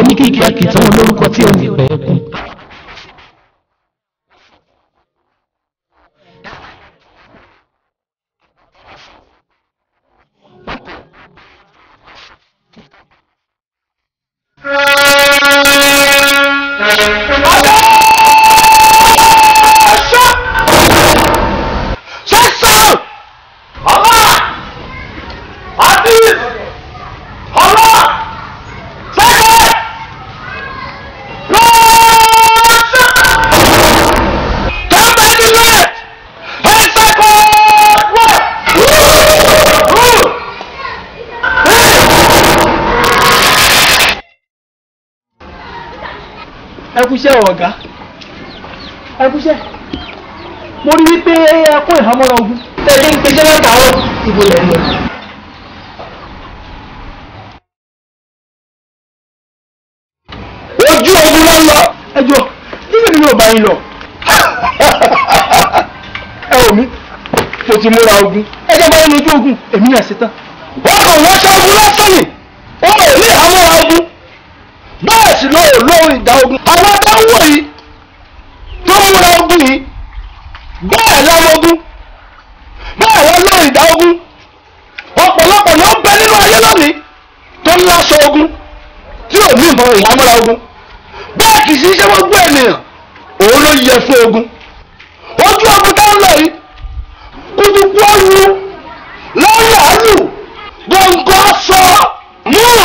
oníkìkì àkìtàn olórúkọ tí ò ní pẹ́ kún. ẹkúṣẹ́ ọ̀gá ẹkúṣẹ́ mo rí wípé ẹkún ìhámọ́ra ogun tẹ́lẹ̀ ń pèsè látàárọ̀ ìbò lẹ̀ lọ. ojú ogun ló ń lọ. ẹjọ́ nígbà tí mi ò bá yín lọ. ẹ wò mí mo ti múra ogun ẹ jẹ́ bá yín lójú ogun èmi náà ṣetán. wọ́n kàn wọ́n ṣe ogun lásán ni ó mọ̀ ní ìhámọ́ra ogun bẹ́ẹ̀ sì ló lóhùn ìdá ogun àwọn tó ń wò yìí tó ń múra ogun yìí bẹ́ẹ̀ lọ́mọ ogun bẹ́ẹ̀ lọ́ lóhùn ìdá ogun ọ̀pọ̀lọpọ̀ ló ń bẹ nínú ayé lónìí tó ń láṣọ ogun tí ò ní ìmọ̀ ìhámọ́ra ogun bẹ́ẹ̀ kì í sí iṣẹ́ gbogbo ènìyàn òun ló yẹ fún ogun ojú ogun tó ń lọ yìí kùtùkù ọ̀run lọ́yà lù gbọ̀ngàn sọ move.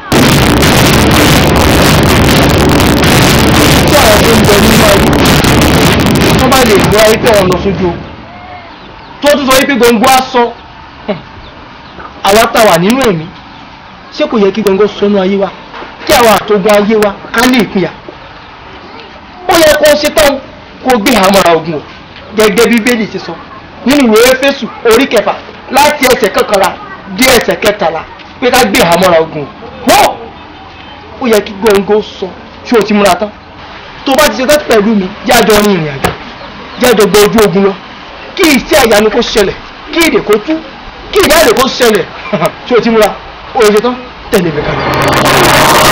tí àwọn tó ń bẹ nínú ayé wọ́n bá lè gbọ́ ayé tẹ̀ wọ́n lọ sójú ogun tó tún sọ wípé gbòǹgbò aṣọ àwa tá wà nínú ẹ̀mí ṣé kò yẹ kí gbòǹgbò sọnù ayé wa kí àwọn àtògùn ayé wa ká lè ìpínyà ó yẹ kó ṣe tán kó gbé àmọ́ra ogun o gẹ́gẹ́ bí bíbélì ti sọ nínú ìwé Éfésù orí kẹfà láti ẹsẹ̀ kọkànlá dé ẹsẹ̀ kẹtàlá pé ká gbé àmọ́ra ogun o wọ́n ó yẹ kí gbòǹgbò sọ ṣé o ti múra tán tó bá ti ṣe tán pẹ̀lú mi jájọ rin ìrìn àjò jájọ gbọ́ ojú ogun lọ kí iṣẹ́ ìyanu kó ṣẹlẹ̀ kí èdè kó tú kí ìjáde kó ṣẹlẹ̀ tí o ti múra o lè ṣe tán tẹ̀lé mi kalẹ̀.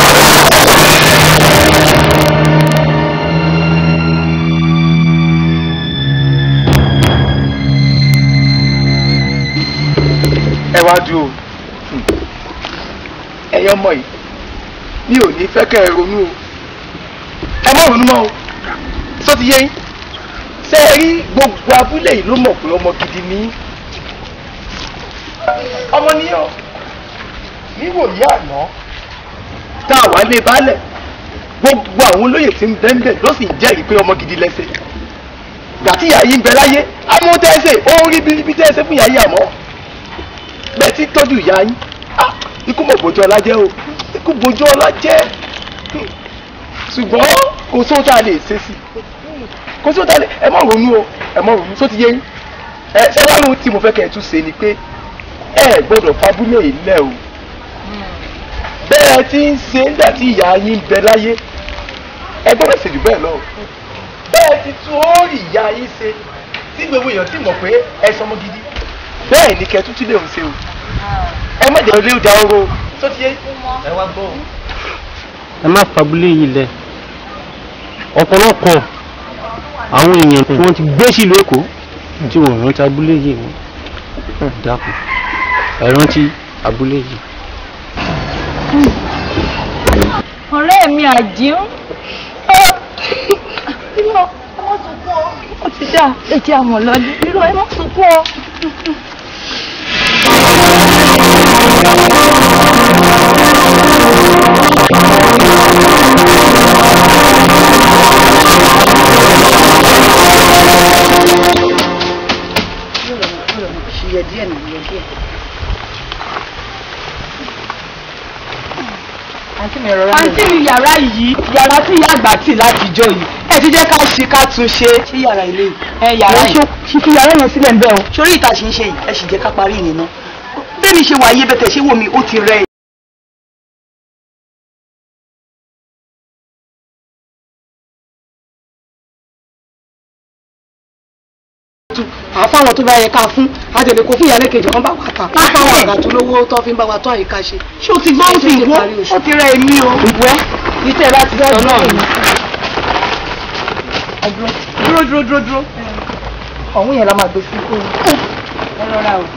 ẹ wá dúró ẹ̀yin ọmọ yìí mi ò ní fẹ́ kẹ́ ẹ ronú o ẹ má ronú mọ́ o sọ ti yé yín ṣé ẹ rí gbogbo abúlé yìí ló mọ̀ pé ọmọ gidi ni yín ọmọ níyàn níwò yí àná tá a wà lé baálẹ̀ gbogbo àwọn olóyè tí ń bẹ́ńbẹ́ ló sì ń jẹ́rìí pé ọmọ gidi lẹ́sẹ̀ gàtí ìyá yìí ń bẹ láyé àmọ́ tẹ́sẹ̀ ó ń rí bíríbí tẹ́sẹ̀ fún ìyá yìí àmọ́ bẹ́ẹ̀ tí tọ́jú ìyá yín ah, ikú mọ̀ bójú ọlá jẹ́ o ikú bójú ọlá jẹ́ ṣùgbọ́n kò sóhun tá a lè ṣe sí kò sóhun tá a lè ẹ má ronú o ẹ má ronú só ti yé yín ẹ ṣé wàá lóhun tí mo fẹ́ kẹ́ ẹ tún ṣe ni pé ẹ gbọ́dọ̀ fabúlé yìí lẹ̀ o bẹ́ẹ̀ tí ń ṣe nígbà tí ìyá yín ń bẹ láyé ẹ gbọ́dọ̀ ṣe jù bẹ́ẹ̀ lọ o bẹ́ẹ̀ ti tún ó rí ìyá yín ṣe tí gbogbo èèyàn ti mọ̀ pé ẹ sọmọ gidi bẹ́ẹ̀ ni kẹ́ tún tún lè ń ṣe o ẹ má jẹ́ ilé ìdá oró tó ti yé ẹ wá gbọ́ o. ẹ má fagilé yìí lẹ̀ ọ̀pọ̀lọpọ̀ àwọn èèyàn tí wọ́n ti gbé sílùú èkó tí wọ́n rántí abúlé yìí mọ́ dákun ẹ rántí abúlé yìí. ọ̀rẹ́ mi àjíún irọ́ ẹ má sunkún ọ ó ti dà ẹ jẹ́ àmọ̀ lọ́dún irọ́ ẹ má sunkún ọ. ṣiyẹ díẹ̀ nà yẹ díẹ̀. àǹtí mi yàrá yìí yàrá tí ìyá àgbà tì látijọ́ yìí ẹ ti jẹ́ ká ṣe ká tún ṣe. ṣé yàrá ilé yìí. ẹ yàrá yìí. ṣíṣí yàrá yẹn sílẹ̀ ń bẹ́ o. sórí ìta ṣì ń ṣe yìí ẹ sì jẹ́ ká parí ìyẹn náà. bẹ́ẹ̀ ni ṣe wà ayé bẹ́tẹ̀ ṣé wò mí ó ti rẹ̀ tu àfáwọn tó bá yẹ ká fún àtẹlẹ kó fún ìyálé kejì wọn bá wà ta àfáwọn àgàtú lówó tó fi ń bá wa tó àyíká ṣe. ṣé o ti gbọ́ ń fi ìwọ ó ti rẹ èmi o. ìwẹ́ ìtẹ́ láti sọ náà ni. dúró dúró dúró dúró. ọ̀hún yẹn la máa gbé fún un. ẹ rọra o.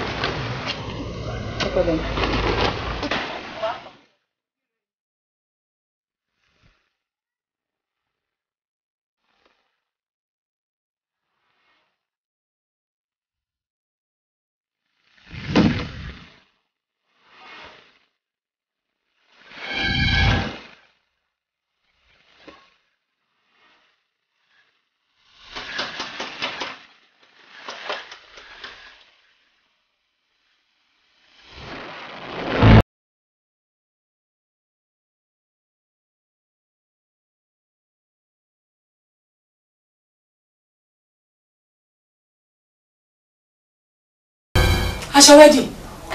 aṣọ wedding.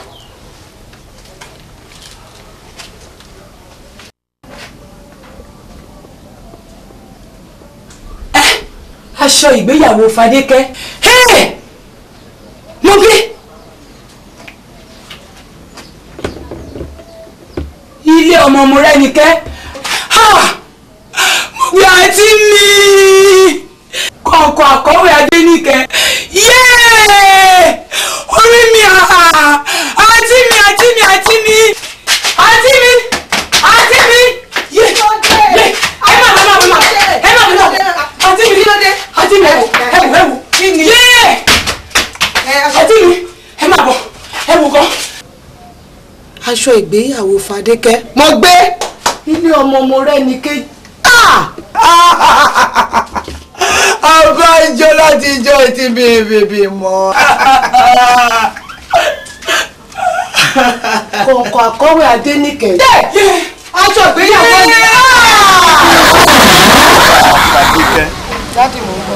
ẹ aṣọ ìgbéyàwó Fadékẹ́ Hey! mo gbé ilé ọmọ mo rẹ́nikẹ́ Ha! mo gbé àǹtí mi kọ̀ọ̀kan àkọ́wé Adéníkẹ́ yéé orí mi àhà àǹtí mi àǹtí mi àǹtí mi àǹtí mi àǹtí mi yé yé ẹ má bọ̀ ẹ má bọ̀ ẹ má bọ̀ àǹtí mi àǹtí mi ẹ wò ẹ wò ẹ wò yé àǹtí mi ẹ má bọ̀ ẹ wò gan. aṣọ ìgbéyàwó Fadékẹ́ mo gbé ilé ọmọ mo rẹ́nikẹ́ abájọ láti ijọ́ ti bèbè mọ́. kọ̀ọ̀kan àkọ́wé Adéníkẹ́ aṣọ ìgbéyàwó ni. Fadékẹ́ láti mọ̀ ń bọ̀.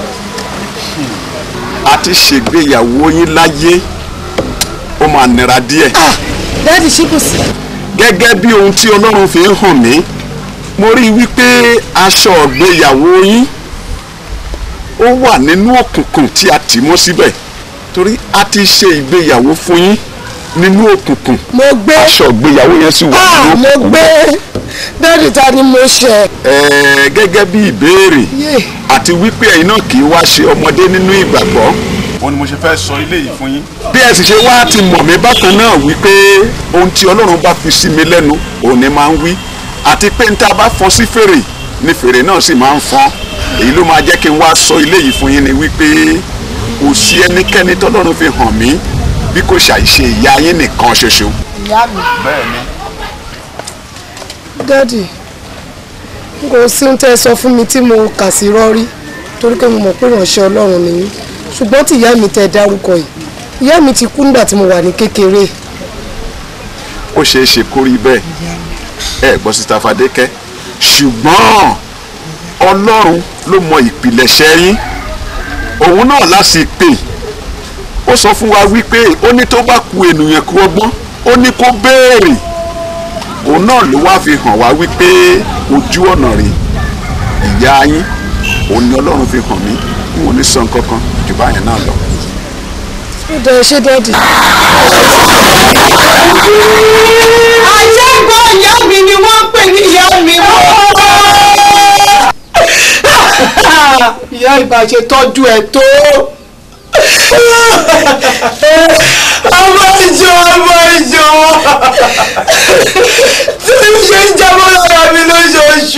àti ṣègbéyàwó yín láyé ó máa nira díẹ̀. dáàdì ṣí kò sí. gẹ́gẹ́ bí ohun tí Ọlọ́run fi ń hàn mí mo rí i wípé aṣọ ìgbéyàwó yín ó wà nínú òkùnkùn tí a tì mọ́ síbẹ̀ torí a ti ṣe ìgbéyàwó fún yín nínú òkùnkùn mo gbé aṣọ ìgbéyàwó yẹn sì wà ah nínú mo òkùnkùn. gbé dáàdì ta ni mo ṣe. Ẹ̀ẹ́, gẹ́gẹ́ bí ìbéèrè Yé. àti wípé ẹ̀yin náà kì í wá ṣe ọmọdé nínú ìgbàgbọ́. òun ni mo ṣe fẹ́ sọ ilé yìí fún yín. bí ẹ sì ṣe wá ti mọ̀ mí bákan náà wípé ohun tí Ọlọ́run bá fi sí mi lẹ́nu òun ni máa ń wí àti pé níta bá fọn sí fèrè ni fèrè náà sì máa ń fọn èyí ló máa jẹ́ kí n wá sọ ilé yìí fún yín ni wípé kò sí ẹnikẹ́ni tọ́lọ́run fi hàn mí bí kò ṣàìṣe ìyá yín nìkan ṣoṣo. ìyá mi. bẹ́ẹ̀ ni. dáàdì n kò sí ohun tẹ́ ẹ sọ fún mi tí mo kà sí rọ́rí torí pé mo mọ̀ pé ìránṣẹ́ ọlọ́run nìyí ṣùgbọ́n tí ìyá mi tẹ́ ẹ dárúkọ yìí ìyá mi ti kú nígbà tí mo wà ní kékeré ó ṣeé ṣe kó rí bẹ́ẹ̀ ẹ gbọ́ síta Fadékẹ́ ṣùgbọ́n Ọlọ́run ló mọ ìpìlẹ̀ṣẹ̀ yín òun náà láti pè ó sọ fún wa wípé ó ní tó bá ku ènìyàn kú ọgbọ́n ó ní kó béèrè òun náà ló wá fi hàn wá wípé ojú ọ̀nà rẹ̀ ìyá yín òun ni Ọlọ́run fi hàn mí n ò ní sọ nǹkan kan jù báyẹn náà lọ. ó dẹ ṣé dáàdì. àjẹgbọ́n ìyá mi ni wọ́n ń pè ní ìyá mi mọ́. ìyá ìbàjẹ́ tọ́jú ẹ̀ tó. ọmọ ìjọ ọmọ ìjọ tí mi ṣe ń jábọ́ lára mi lóṣooṣù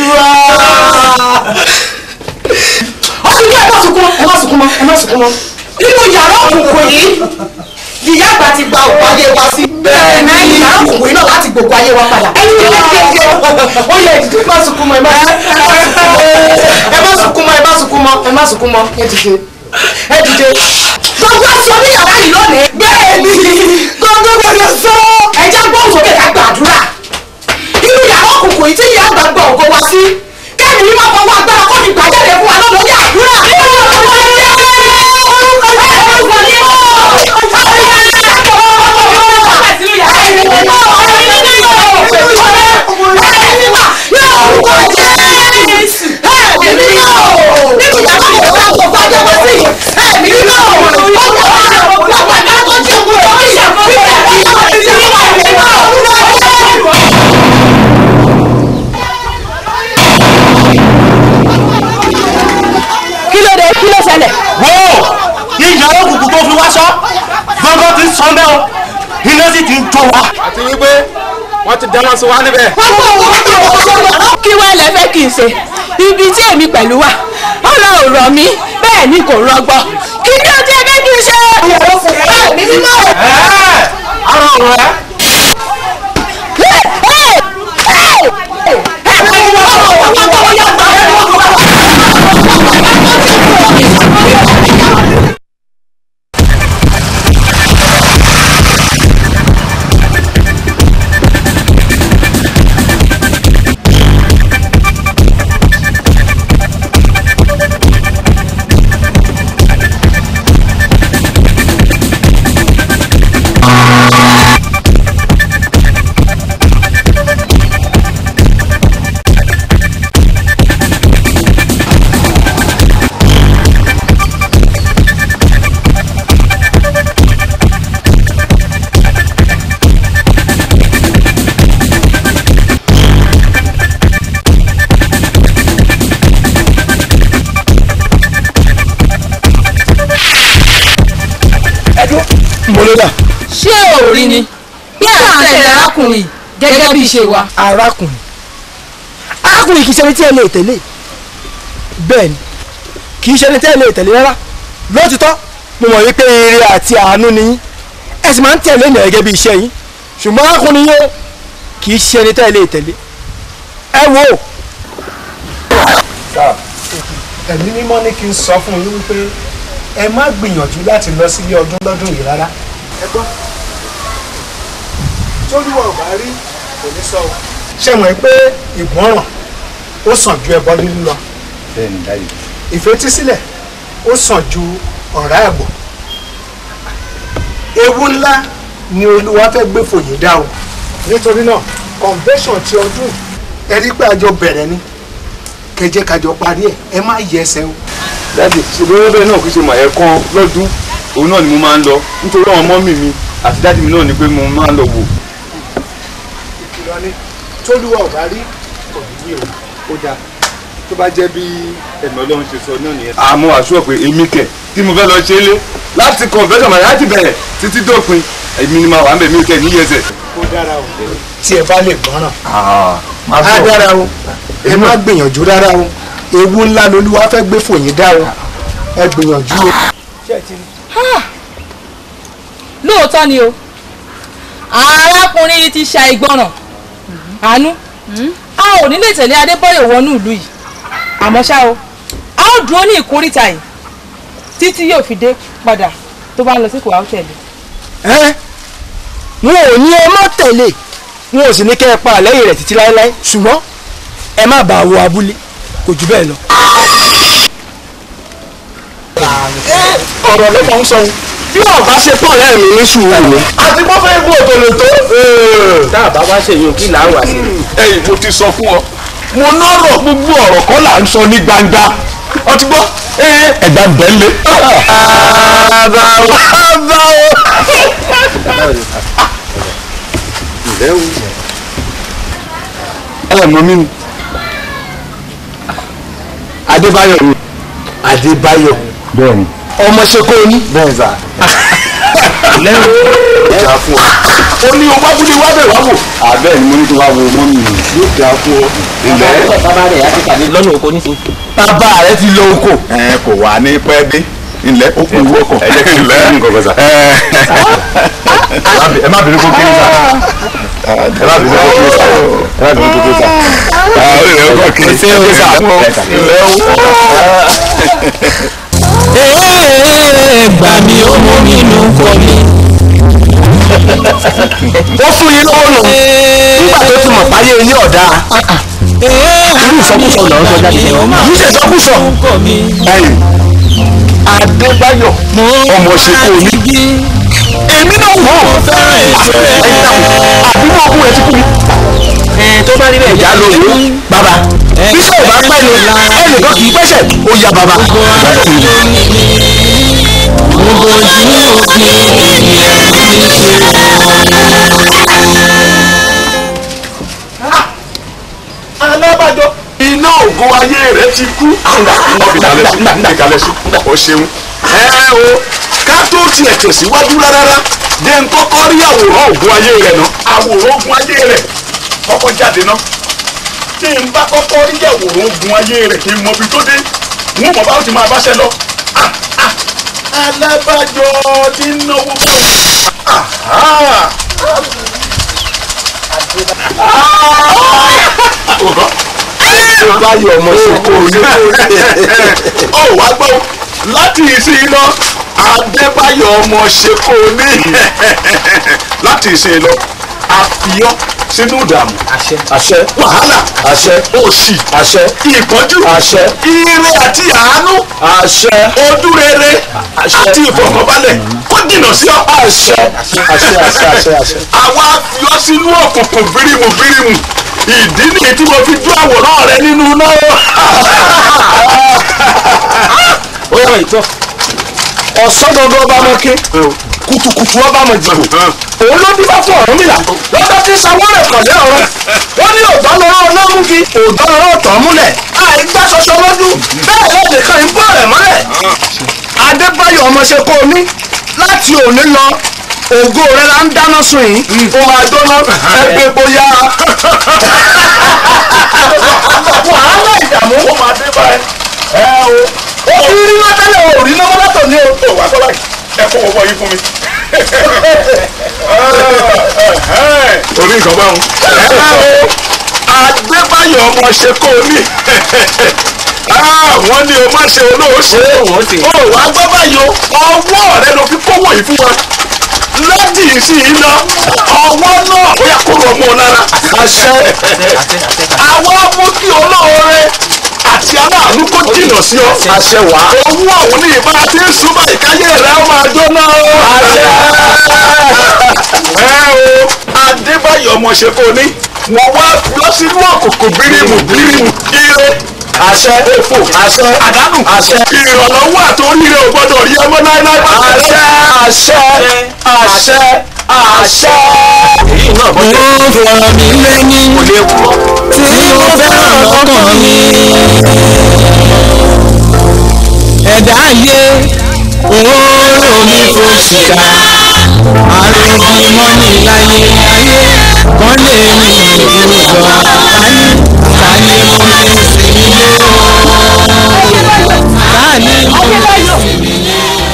ọdún ẹ má sunkún ẹ má sunkún mọ́ ẹ má sunkún mọ́ nínú yàrá òkùnkùn yìí ìyá àgbà ti gba òkú ayé wa sí bẹ́ẹ̀ ní yàrá òkùnkùn yìí náà láti gbogbo ayé wa padà ẹni tí wọ́n ti ṣe ó yẹ ìdílé má sunkún mọ́ ẹ má ẹ má sunkún mọ́ ẹ má sunkún mọ́ ẹ má sunkún mọ́ ẹ dìde ẹ dìde. gbogbo aṣọ ní yàrá yìí lónìí. bẹ́ẹ̀ ni gbogbo gbogbo sọ. ẹ já gbóhùn sókè ká gbàdúrà inú yàrá òkùnkùn yìí tí ìyá àgbà gbọ́ ògo wa sí kẹ́mi ní máa fọwọ́ agbára kó fi gbàjáde fún wa náà lórí àdúrà. Ẹ̀mí náà yàrá òkùnkùn tó fi wá sọ gbọ́ngàn ti ń sọ bẹ́ẹ̀ o iná sì ti ń jó wa. àti wípé wọ́n ti dáná sí wa níbẹ̀. kí wá lẹ fẹ́ kí n ṣe ibi tí èmi pẹ̀lú wà ọ̀rọ̀ ò rọ̀ mí bẹ́ẹ̀ ni kò rọgbọ kí ni ó ti ẹ fẹ́ kí n ṣe. mi mímọ́. ara ọ̀rọ̀ ẹ. mọlẹ́dà. ṣé ò rí ni bí à ń tẹ̀lé arákùnrin gẹ́gẹ́ bí ṣe wa. arákùnrin arákùnrin kì í ṣẹni tí ẹ lè tẹ̀lé bẹ́ẹ̀ ni kì í ṣẹni tí ẹ lè tẹ̀lé rárá lótìtọ́ mo mọ̀ wípé ire àti àánú ni yín ẹ sì máa ń tẹ̀lé ènìyàn gẹ́gẹ́ bí iṣẹ́ yín ṣùgbọ́n arákùnrin yóò kì í ṣẹni tí ẹ lè tẹ̀lé ẹ wò ó. ẹ̀mí mímọ́ ní kí n sọ fún yín wípé ẹ má gbìyànjú láti lọ sílé ọdún lọ́dún yìí rárá. ẹ gbọ́ tóríwọ̀ ò bá rí kò ní sọ o. ṣé mọ̀ pé ìgbọ́ràn ó sàn ju ẹbọ lílu lọ. bẹ́ẹ̀ni dáyé. ìfetísílẹ̀ ó sàn ju ọ̀rá ẹ̀bọ̀. ewu ńlá ni olúwa fẹ́ gbé fòye dá o. nítorí náà convention ti ọdún ẹ rí pé àjọ bẹ̀rẹ̀ ni kẹjẹ kájọ parí ẹ ẹ má yẹ ẹsẹ̀ o. dáàdì ṣùgbọ́n bẹ́ẹ̀ náà kì í ṣe màá ẹ̀kan lọ́dún òun náà ni mo máa ń lọ nítorí àwọn mọ́mì mi àti dáàdì mi náà ni pé mo máa ń lọ wò. ìkìlọ̀ ni tólúwa ò bá rí kò ní yí o ó dáa tó bá jẹ́ bí ẹ̀mí ọlọ́run ṣe sọ náà nìyẹn. àmọ́ àṣùwọ̀ pé èmi kẹ̀ tí mo fẹ́ lọ ṣe é lé láti convention màá láti bẹ̀rẹ̀ títí dópin èmi ni màá wà ń bẹ̀ mí kẹ̀ ní yẹsẹ̀. ó dára o tí ẹ bá lè gbọ́ràn máa á dára o ẹ má gbìyànjú rárá o ewu ńlá lolúwa fẹ́ gbé fòyín dá o ẹ gbìyànjú o. lóòótọ́ ni o arákùnrin yìí ti ṣàìgbọràn àánú a ò ní lè tẹ̀lé adébọ́yọ̀ wọnú ìlú yìí àmọ́ ṣá o a ó dúró ní ìkórìtà yìí títí yóò fi dé padà tó bá ń lọ sí kò á tẹ̀lé. ẹ wọn ò ní ẹ má tẹ̀lé wọn ò sì ní kẹ́ ẹ pa lẹ́yìn rẹ̀ títí láéláé ṣùgbọ́n ẹ má bàa wọ abúlé kò jù bẹ́ẹ̀ lọ. ọ̀rọ̀ ló máa ń sọ bí wọn bá ṣe pọ̀ lẹ́ẹ̀mí ní sùúrù ni. àti wọ́n fẹ́ kú òtòlè tó. tá a bá wá ṣe yòó kí là ń wá sí. ẹ̀yin mo ti sọ fún ọ mo nọrọ gbogbo ọ̀rọ̀ kọ́ là ń sọ ní gbangba ọtí gbọ́ ẹ̀dá bẹ́ẹ̀lẹ̀. bàbá o bàbá o. ǹlẹ́ o ẹ mọ mi ni. adébáyọ̀ ni adébáyọ̀ bẹ́ẹ̀ni. ọmọ ṣe kó o ní. bẹ́ẹ̀ sà. lẹ́rù ìjà fún ọ. ó ní o wábúlé wá bẹ̀ wá wò. àbẹ́ ni mo ní kí wá wo mọ́ mi yóò dá fún ọ. ilẹ̀ bàbá rẹ̀ á ti pàdé lọ́nà oko ní. bàbá rẹ ti lọ oko. ẹ kò wá ní pẹ́ dé ilẹ̀ ó kù ìwọ́ kan. ẹ jẹ́ kí n lẹ́ nǹkan kan sà. ẹ má bínú kó kiri sà. ẹ má bínú kó kiri sà. ẹ má bínú kó kiri sà. ó lè kọ́ kiri sí ẹ sà. ilẹ̀ ó. gbà mí ó mú mi nù kọ́ mi. ó fún yín lọ́wọ́ nù nígbà tó ti mọ̀ páyé ilé ọ̀dà. irú ìsọkúsọ lọ́wọ́ sọ jáde lẹ́wọ̀n. kì í ṣe ìsọkúsọ. ẹ̀yin adébáyọ̀ ọmọ ṣe kó o ní. èmi náà wò ó. àbúrò ọkùnrin rẹ ti kú mi. tó bá rí bẹ́ẹ̀ ìyá ló lò ó bàbá bísọ̀ ò bá pẹ́ ni ẹnìkan kì í pẹ́sẹ̀ ó ya bàbá. alábàjọ. iná ògo ayé rẹ ti kú. ìkàlẹ̀ sí ìkàlẹ̀ sí o ṣeun. ẹ o ká tó tiẹ̀ tẹ̀síwájú rárá dé ń kọ́kọ́ rí àwòrán ògùn ayé rẹ̀ náà àwòrán ògùn ayé rẹ̀ kọ́kọ́ jáde náà tí n bá kọ́kọ́ rí àwòrán ògùn ayé rẹ̀ kí n mọ ibi tó dé wọn mọ̀ báwo ti máa báṣẹ́ lọ. Ah, ah, alábàjọ ti ń náwó báyọ̀ ọmọ ṣe kó o ní. ó wá gbọ́ láti ìsìn lọ adébáyọ̀ ọmọ ṣe kó o ní láti ìsìn lọ àfihàn sínú ìdààmú àṣẹ wàhálà àṣẹ òṣì àṣẹ ìpọ́njú àṣẹ ire àti àánú àṣẹ ojú rere àti ìfọ̀kànbalẹ̀ kó jìnnà sí ọ. àṣẹ àṣẹ àṣẹ àṣẹ àṣẹ. àwa fi ọ sínú òkùnkùn bírímù bírímù ìdí nìyí tí mo fi jó àwòrán rẹ nínú náà. ó yà ìtọ́ ọ̀sán dandan ọba mọ ké kùtùkùtù ọba mọ jìbò òun ló dífá fún Ọ̀rúnmìlà lọ́dọ̀ tí sanwó-rẹ̀ kọ̀lẹ́ ọ̀rọ̀ wọ́n ní òdọ́ lọ́rọ́ ọlọ́múgi òdọ́ lọ́rọ́ ọ̀tọ̀ múlẹ̀ àìgbá ṣoṣo lójú bẹ́ẹ̀ lọ́dẹ̀ kan ń bọ̀ rẹ̀ mọ́lẹ̀ Adébáyọ̀ ọmọṣẹ́ kó o ní láti òní lọ ògo rẹ la ń dáná sun yìí ó máa jóná ẹgbẹ́ bóyá wàhálà ìdààmú ó máa dé báyìí ẹ o. ó ti rí wọn tẹ́lẹ̀ o rí náà mọ́tò ní o. ó wà tó báyìí ẹ kó wọ́pọ̀ yín fún mi. orí nǹkan bá wọn. Adébáyọ̀ ọmọ ṣe kó o ní. wọ́n ní o má ṣe olóòṣè. ó wá gbọ́ báyìí o ọwọ́ rẹ ló fi kówó yìí fún wa láti ìsìn lọ ọwọ́ náà ó yà kó lọ mọ́ ọ lára. àṣẹ àwa mú kí olóore àti aláàánú kó jìnnà sí ọ. àṣẹ wá. owó àwọn ní ìbá tí ń súnmọ́ ìkáyé rẹ̀ ó máa jóná o. ẹ o Adébáyọ̀ ọmọ ṣe kò ní wọ́n wá lọ sínú òkùnkùn bírímù bírímù ire àṣẹ òfò àṣẹ àdánù àṣẹ ìrànlọ́wọ́ àtòríire ò gbọ́dọ̀ rí ọmọ láéláé bá àṣẹ àṣẹ àṣẹ àṣẹ. èyí náà bọ́ Mo fọ̀rọ̀ mi lẹ́yìn tí mo fẹ́ràn lọ́kàn mi. Ẹ̀dá ayé òórò mi fò ṣìkà. Àrògì mọ́ni láyé ayé kan lè ní ìdúró tani tani mo lè sinmi lé o. Tani mo lè sinmi lé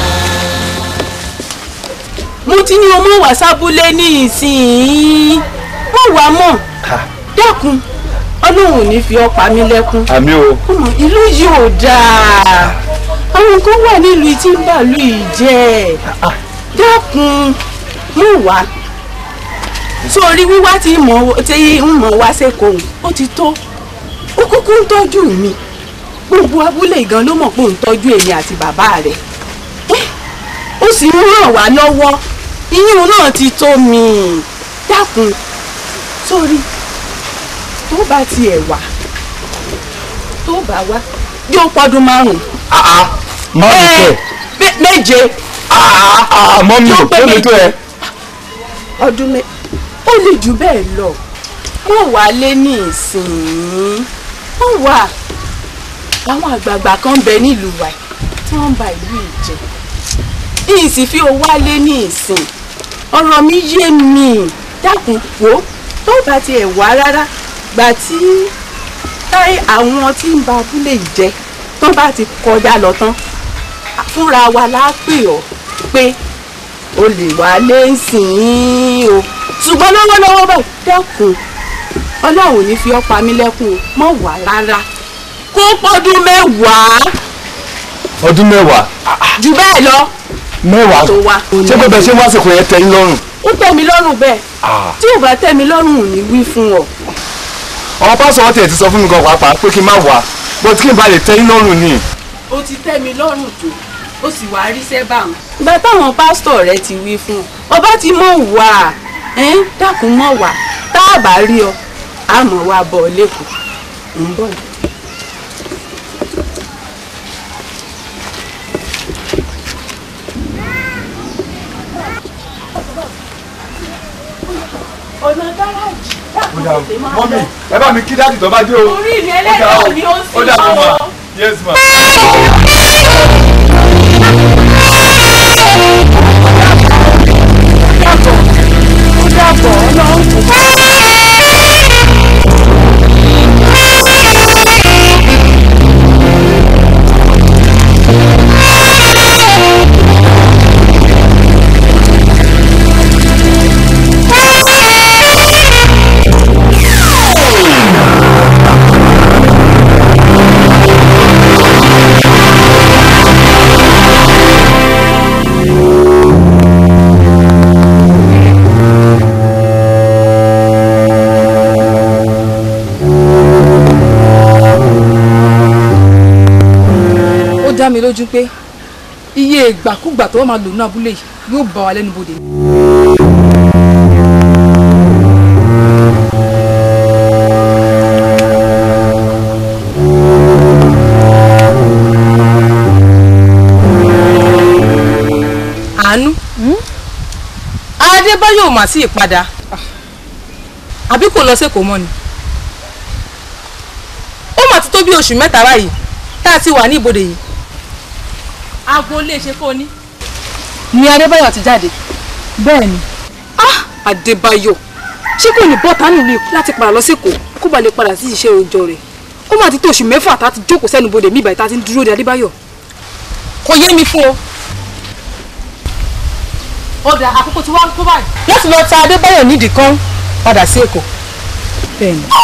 mo ti ní o mọ̀ wá sábúlé ní ìsìn mọ̀ wá mọ̀ dákun ọlọ́run ò ní fi ọ́ pa mí lẹ́kún àmì o. ọmọ ìlú yìí ò dáa àwọn kan wà nílùú tí ń bàlú yìí jẹ́ dákun mọ̀ wá sórí wíwá tí mọ̀ tí ń mọ̀ wá sẹ́kọ̀ọ́ ó ti tó ó kúkú ń tọ́jú mi gbogbo abúlé gan ló mọ̀ pé ó ń tọ́jú èmi àti bàbá rẹ̀ ó sì ń ràn wá lọ́wọ́ iyún náà ti tó mi dákun sórí tó bá tiẹ̀ wá tó bá wá yóò pọ́dún márùn-ún. márùn tẹ. méje. àmọ́ mi ò tó lè tó ẹ. ọdún mẹ ó lè jù bẹ́ẹ̀ lọ wọ́n wà lé ní ìsìn wọ́n wà àwọn àgbààgbà kan bẹ nílùú wa tí wọ́n ń ba ìlú yìí jẹ́ yìí sì fi owó wálé ní ìsìn ọ̀rọ̀ mi yé mi dákun wò tó bá tiẹ̀ wá rárá gbà tí táyé àwọn tí ń ba abúlé yìí jẹ́ tó bá ti kọjá lọ tán fúnra wa la pè ọ́ pé o lè wálé nsìn o ṣùgbọ́n lọ́wọ́lọ́wọ́ báyìí dákun ọlọ́run ò ní fi ọ́ pa mí lẹ́kùn o mọ̀ wá rárá kó pọ́dún mẹ́wàá ọdún mẹ́wàá. jù bẹ́ẹ̀ lọ mẹ́wàá tó wá. ṣé pé bẹ́ẹ̀ ṣe wá sìnkú yẹn tẹ́ yín lọ́rùn. ó tẹ́ mi lọ́rùn bẹ́ẹ̀ tí ò bá tẹ́ mi lọ́rùn ò ní wí fún ọ. àwọn pásọ̀ wọn tiẹ̀ ti sọ fún mi gan pàápàá pé kí n má wá bó tí kí n bá lè tẹ́ yín lọ́rùn ni. ó ti tẹ́ mi lọ́rùn tó ó sì wá ríṣẹ́ bá wọn. ìgbà táwọn pásítọ̀ rẹ ti wí fún ọ ọba ti mọ̀ wá ẹ́n dákun mọ̀ wá tá a bá rí ọ àmọ́ wa bọ̀ lẹ́kọ̀ọ́ ń bọ̀ yìí. ọ̀nà gáràjì dákun tètè máa mọ́mí lọ. ẹ bá mi kí dáàdì tó bá dé o. orí mi ẹlẹ́dàá ni ó sì ó dà bọ̀ lọ́wọ́. ma yes ma. ó dá mi lójú pé iye ìgbàkúgbà tó wọ́n máa lò ní abúlé yìí yóò bá wa lẹ́nu bodè. àánú adébáyọ̀ mà sí ìpadà àbí kò lọ sẹ́kọ̀ọ́ mọ́ ni ó mà ti tó bí oṣù mẹ́ta báyìí tá a ti wà ní ibodè yìí aago lè ṣe kó ní. ni adébáyọ̀ ti jáde. bẹ́ẹ̀ ni. ah adébáyọ̀ ṣé kò ní bọ́ta nílùú láti padà lọ sẹ́kọ̀ọ́ kó ba lè padà sí iṣẹ́ òòjọ́ rẹ̀ ó mà ti tó oṣù mẹ́fà tá a ti jókòó sẹ́nu bodè mí ìbàyí tá a ti ń dúró de adébáyọ̀ kò yé mi fún o. ọ̀dà àkókò tí wàá kó báyìí. láti lọ ta adébáyọ̀ nídìí kan padà sí èkó. bẹ́ẹ̀ ni.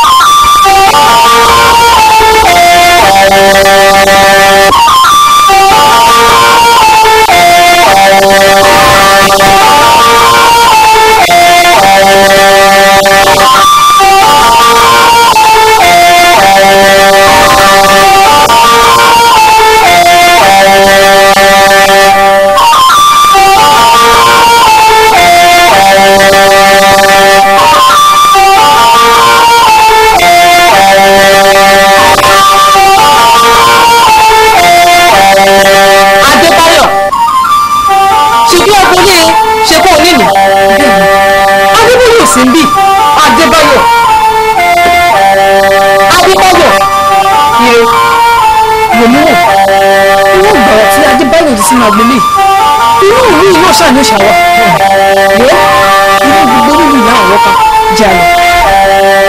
adébáyọ̀ ṣùgbọ́n ọkùnrin ṣe kó o nílùú adébáyọ̀ sí ń bì adébáyọ̀ adébáyọ̀ ire wòmíwò inú ìgbà tí adébáyọ̀ ti sínú agbolé inú ìlú yìí náà ṣàní ṣàwà wò inú gbogbo nínú ìyá àwọn kan jẹ àlọ.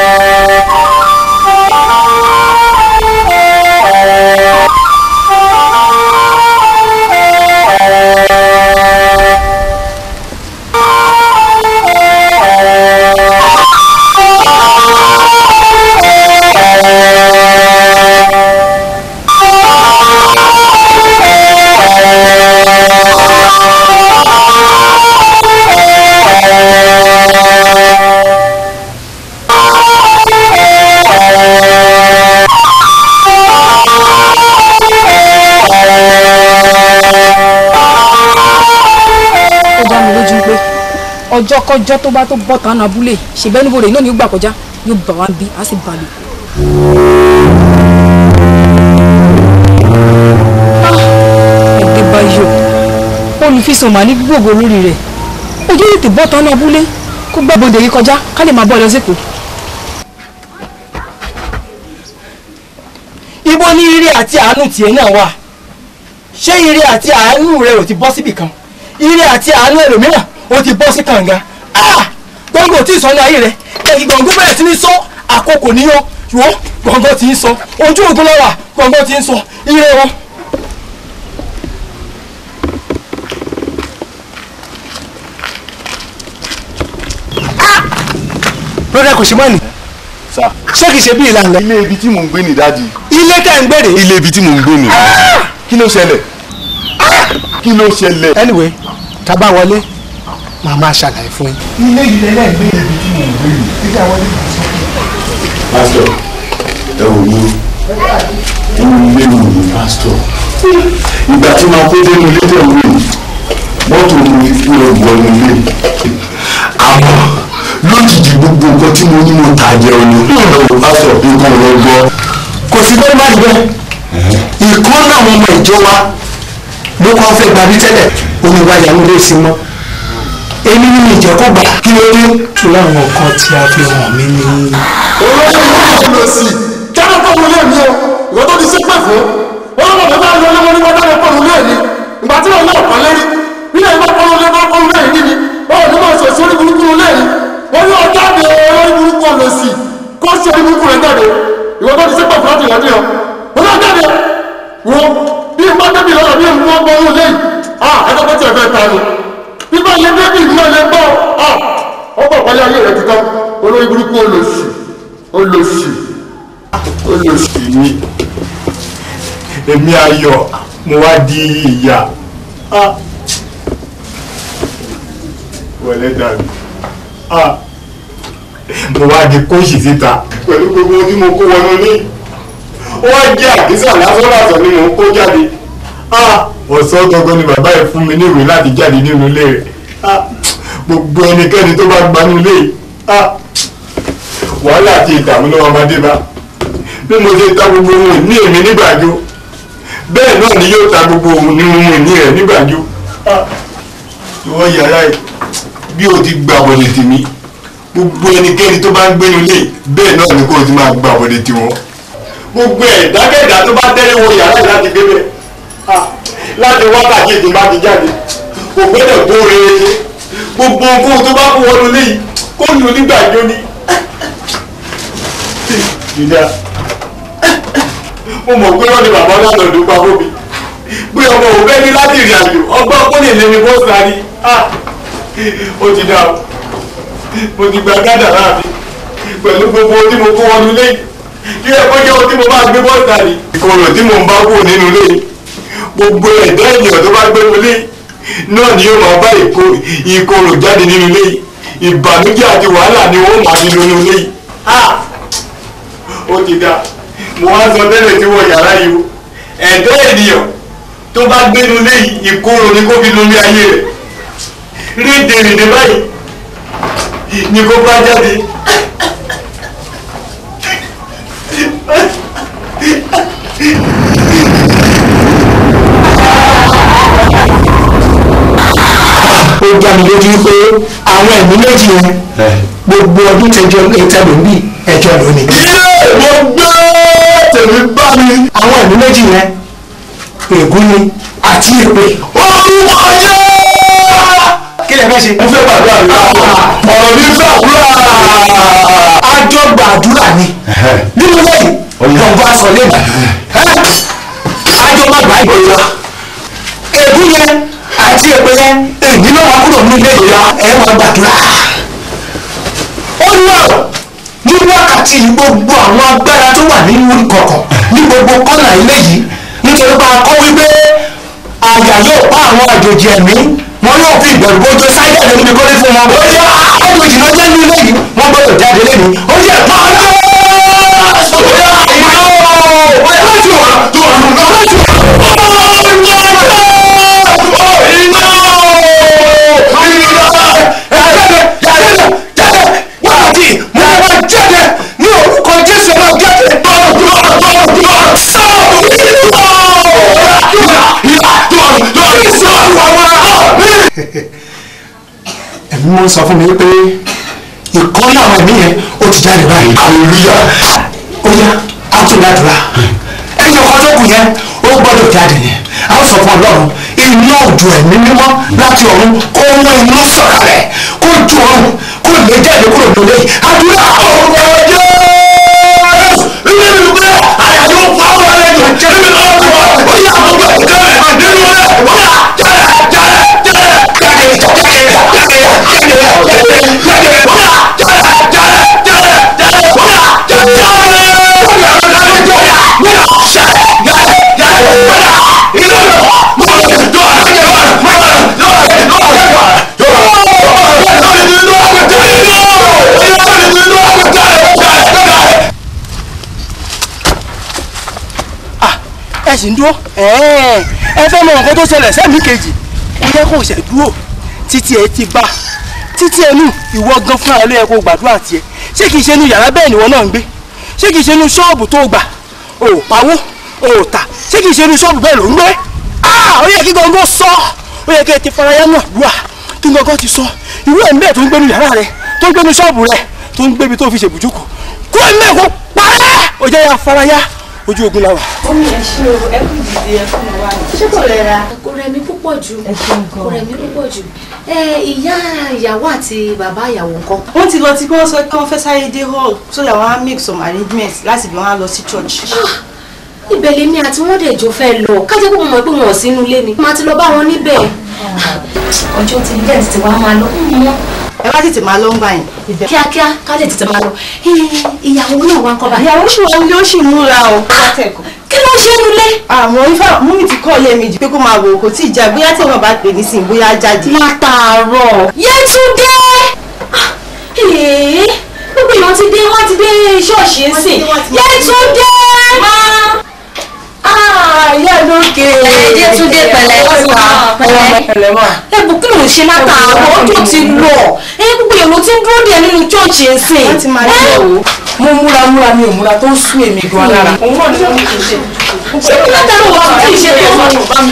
ó dá mi lójú pé ọjọ́ kọjọ́ tó bá tó bọ́ tán abúlé ṣèbẹ́ níbo rẹ̀ náà ni ó gbà kọjá yóò bà wá bí a sì bà lò. Adébáyọ̀ olùfisùn mà ní gbogbo lórí rẹ̀ ojú tètè bọ́ tán abúlé kó gbẹ́ bodè yìí kọjá ká lè máa bọ́ ọ lọ sípò. ibo ni ire àti àánú tiẹ̀ náà wà ṣé ire àti àánú rẹ ò ti bọ́ síbì kan ire àti àánú ẹlòmíràn ó ti bọ́ sí kànga Ah! gbọ̀ngàn tí ì sọ ní ayé rẹ ẹ̀yìn gbọ̀ngàn bẹ̀rẹ̀ sí ní sọ àkókò níyàn wo gbọ̀ngàn tí ń sọ ojú ògùn lọ́wà gbọ̀ngàn tí ń sọ ire wọn. broda kò ṣe mọ́ ni sá ṣé kìí ṣe bí ìlànà. ilé ibi tí mò ń gbé ní dáàdi. ilé tẹ̀ ń gbèrè. ilé ibi tí mò ń gbé ní. kí ló ṣẹlẹ̀ kí ló ṣẹlẹ̀. anyway tá a bá wọlé màá máa ṣàlàyé fún yín. ilé ilé náà gbé ibi tí mò ń gbé yìí. títí àwọn ilé pásítọ̀ ẹ wò ní inú ilé mi ní pásítọ̀ ìgbà tí màá kó dénú ilé tẹ̀ wò yìí mọ́tò mi fi lọ wọ inú ilé àmọ́ lójijì gbogbo nǹkan tí mo ní mo tà jẹun ni ọ̀rọ̀ pásítọ̀ nǹkan lọ gbọ́. kò sí bẹ́ẹ̀ má dùn ìkan náà àwọn ọmọ ìjọ wa ló kọ́ fẹ́ gbabi tẹ́lẹ̀ omi wa yàrá ló sì mọ́ èmi ní ìjẹ́ kó gbà kí ló dé tó láwọn kan tí a fi hàn mí ní. olóyún ló sì jáde pọ̀ lórí ẹ̀mí o ìwọ tó ti sí pẹ̀ fún wọn lọ́wọ́ bàbá lọ lọ́wọ́ ní wọ́n dáná pọ̀ lórí ẹ̀mí ìgbà tí wọn náà kọ́ lérí nílẹ̀ ìgbà pọ̀ lórí ẹ̀mí pọ̀ lórí ẹ̀mí ni wọn ò ní máa sọ sórí burúkú lórí ẹ̀mí wọn yóò olùsì mi èmi ayọ̀ mo wá di ìyá Ah. wọlé dàbí Ah. mo wá di kóòsì síta pẹ̀lú gbogbo ohun tí mo kó wọnú ní ó wá jẹ́ àkísà lásán lásán ni mo kó jáde Ah. ọ̀sán gangan ni bàbá yìí fún mi ní ìwé láti jáde nínú ilé rẹ̀ Ah. gbogbo ẹnikẹ́ni tó bá gbanú ilé yìí Ah. wàhálà àti ìdààmú ló wà máa dé bá bí mo ṣe ta gbogbo ohun ìní èmi nígbàjọ bẹ́ẹ̀ náà ni yóò ta gbogbo ohun ní ohun ìní rẹ̀ nígbàjọ Ah. ìwọ yàrá yìí bí o ti gba àbọ̀dẹ̀ tèmi gbogbo ẹnikẹ́ni tó bá ń gbénu lé bẹ́ẹ̀ náà ni kò ti máa gba àbọ̀dẹ̀ tiwọn gbogbo ẹ̀dákẹ́dá tó bá tẹ́lẹ̀ wọ yàrá yìí láti gbé bẹ́ẹ̀ Ah. láti wákàtí tí n bá ti jáde kò gbọ́dọ̀ tó rere ṣe gbogbo ohun tó bá kó wọnú lé yìí kó lù nígbàjọ ni ìdá mo mọ̀ pé wọ́n ní bàbá náà lọ́dún pa fún mi bí ọmọ òun bẹ́ẹ̀ ní láti ìrìn àjò ọgbọ́n kó lè lé mi bó sáré ó ti dá o mo ti gba gádà láàbí pẹ̀lú gbogbo ohun tí mo kó wọnú lé kí ẹ kó jẹ́ ohun tí mo bá gbé bó sáré ìkorò tí mo ń bá kú nínú lé gbogbo ẹ̀dá ènìyàn tó bá gbé mu lé náà ni yóò máa bá ìkorò jáde nínú lé ìbànújẹ́ àti wàhálà ni wọ́n máa fi nínú lé yìí ó ti dá mo wá sọ tẹ́lẹ̀ tí wọ́n yàrá yìí o ẹ̀dá ènìyàn tó bá gbénu lé ìkorò ní kó fi lórí ayé rẹ̀ rédèrèdè báyìí ni kó bá jáde. ó já mi lójú pé àwọn ẹ̀mí méjì yẹn gbogbo ọdún tẹjọ ìtẹ̀lẹ̀ ń bì ẹjọ́ lónìí. ilé mo gbé tèmi bá mi. àwọn ẹ̀mí méjì yẹn ègún ni àti èpè. orúkọ yẹ. kí lè fẹ́ ṣe. mo fẹ́ gbàdúrà mi. ọ̀rọ̀ mi fẹ́ àdúrà. àjọ gbàdúrà ni nínú lẹ́yìn lọ́gbà sọ lẹ́yìn àjọ má gbà ìgbòho ègún yẹn àti èpè yẹn èyí náà wà kúrò nílé ìlera ẹ máa gbàdúrà. ó lọ ní wákàtí yìí gbogbo àwọn agbára tó wà nínú ìkọ̀kọ̀ ní gbogbo kọ́nà ilé yìí nítorí pé a kọ́ wípé àyà yóò pa àwọn àjòjì ẹ̀mí wọn yóò fi ìbẹ̀rù bójú sáyẹ̀ lórí mi kọ́lé fún wọn. ó yẹ àjòjì náà jẹ́ ní ilé yìí wọ́n gbọ́dọ̀ jáde lẹ́nu ó yẹ pa ọ́ lọ́wọ́. ẹ̀mí wọn sọ fún mi pé ìkọ́ láwọn ẹ̀mí yẹn ó ti jáde báyìí. àlùyá. ó yá á tún ládùúrà ẹ̀yìn ọkọ tó kù yẹn ó gbọ́dọ̀ jáde yẹn á sọ fún ọlọ́run iná òjò ẹ̀mí mímọ́ láti ọ̀run kó mú iná sọ̀kalẹ̀ kó ju ọ̀run kó lè jáde kúrò lóde àdúrà ọ̀rọ̀ ọjọ́ ilé mi gbé àyà yóò pa ọ́ lálẹ́ jù jẹ́ mi lọ́wọ́ tó wà ó yà á gbọ́ jẹ́ nínú rẹ̀ ó yà jáde jáde jáde jáde jáde jáde jáde ẹ sì ń dúró ẹ fẹ́ mọ nǹkan tó ṣẹlẹ̀ sẹ́mi kejì ó yẹ kó ṣẹ̀ dúró títí ẹ ti bá títí ẹnu ìwọ gan fúnra ló yẹ kó gbàdúrà tiẹ̀ ṣé kìí ṣe inú yàrá bẹ́ẹ̀ ni ìwọ náà ń gbé ṣé kìí ṣe inú ṣọ́ọ̀bù tó gbà ò pawó ò tà ṣé kìí ṣe inú ṣọ́ọ̀bù bẹ́ẹ̀ ló ń gbé ó yẹ kí gangan sọ ó yẹ kí ẹ ti faraya náà dùà kí gangan ti sọ irú ẹ̀ ń bẹ́ẹ̀ tó ń gbénu yàrá rẹ tó ń gbénu ṣọ́ọ̀bù rẹ tó ń gbébi tó fi ṣèbùjúkù kó ẹ̀ mẹ́ẹ̀kọ́ parẹ́ ó jẹ́ ya faraya ojú ogun la wà. omi ẹ ṣe o ẹ kú ìdíje ẹ fún mi wá ní. ṣé kò rẹ̀ ra. kò rẹ̀ mí púpọ̀ jù kò rẹ̀ mí púpọ̀ jù ẹ ìyá ìyàwó àti bàbá ìyàwó ńkọ́. wọ́n ti lọ tí wọ́n sọ pé wọ́n fẹ́ sáré dé hall so that wọ́n á make some arrangements láti bí wọ́n á lọ sí church. ibẹ̀ lèmi àti wọ́n dẹ̀ jọ fẹ́ lọ kájẹ́ pé mo mọ̀ pé wọn ò sínú ilé ni màá ti lọ bá wọn níbẹ̀. ọjọ́ ti bẹ́ẹ̀ ti wá máa lọ mọ́ ẹ bá tètè máa lọ ń gbà yẹn. kíákíá ká lè tètè máa lọ ìyàwó náà wá ń kọ́ báyìí. ìyàwó ṣì wọ́n lé ó sì múra o. kí ló ṣe é nulẹ̀. àmọ́ ifá múmi ti kọ́ ilé méjì pé kó máa wò kò tí ì já bóyá tí wọn bá pè ní sìn bóyá jáde. látàárọ̀ Yétúndé Ah, ee, gbogbo èèyàn ti dé wọ́n ti dé ṣọ́ọ̀ṣì ń sìn Yétúndé ìyá lókè. Yétúndé pẹ̀lẹ́ pẹ̀lẹ́ ẹbù kí ló ń ṣe látàárọ̀ ọjọ́ ti lọ ẹ gbogbo èèyàn ló ti ń dúró díẹ̀ nínú ṣọ́ọ̀ṣì ń sìn. wọ́n ti máa dé o. mo múra múra mi ò múra tó ń sú èmi gan lára. òun náà ni wọ́n ní kí n ṣe. ṣé kí ló dáná wọn kì í ṣe tó wọn.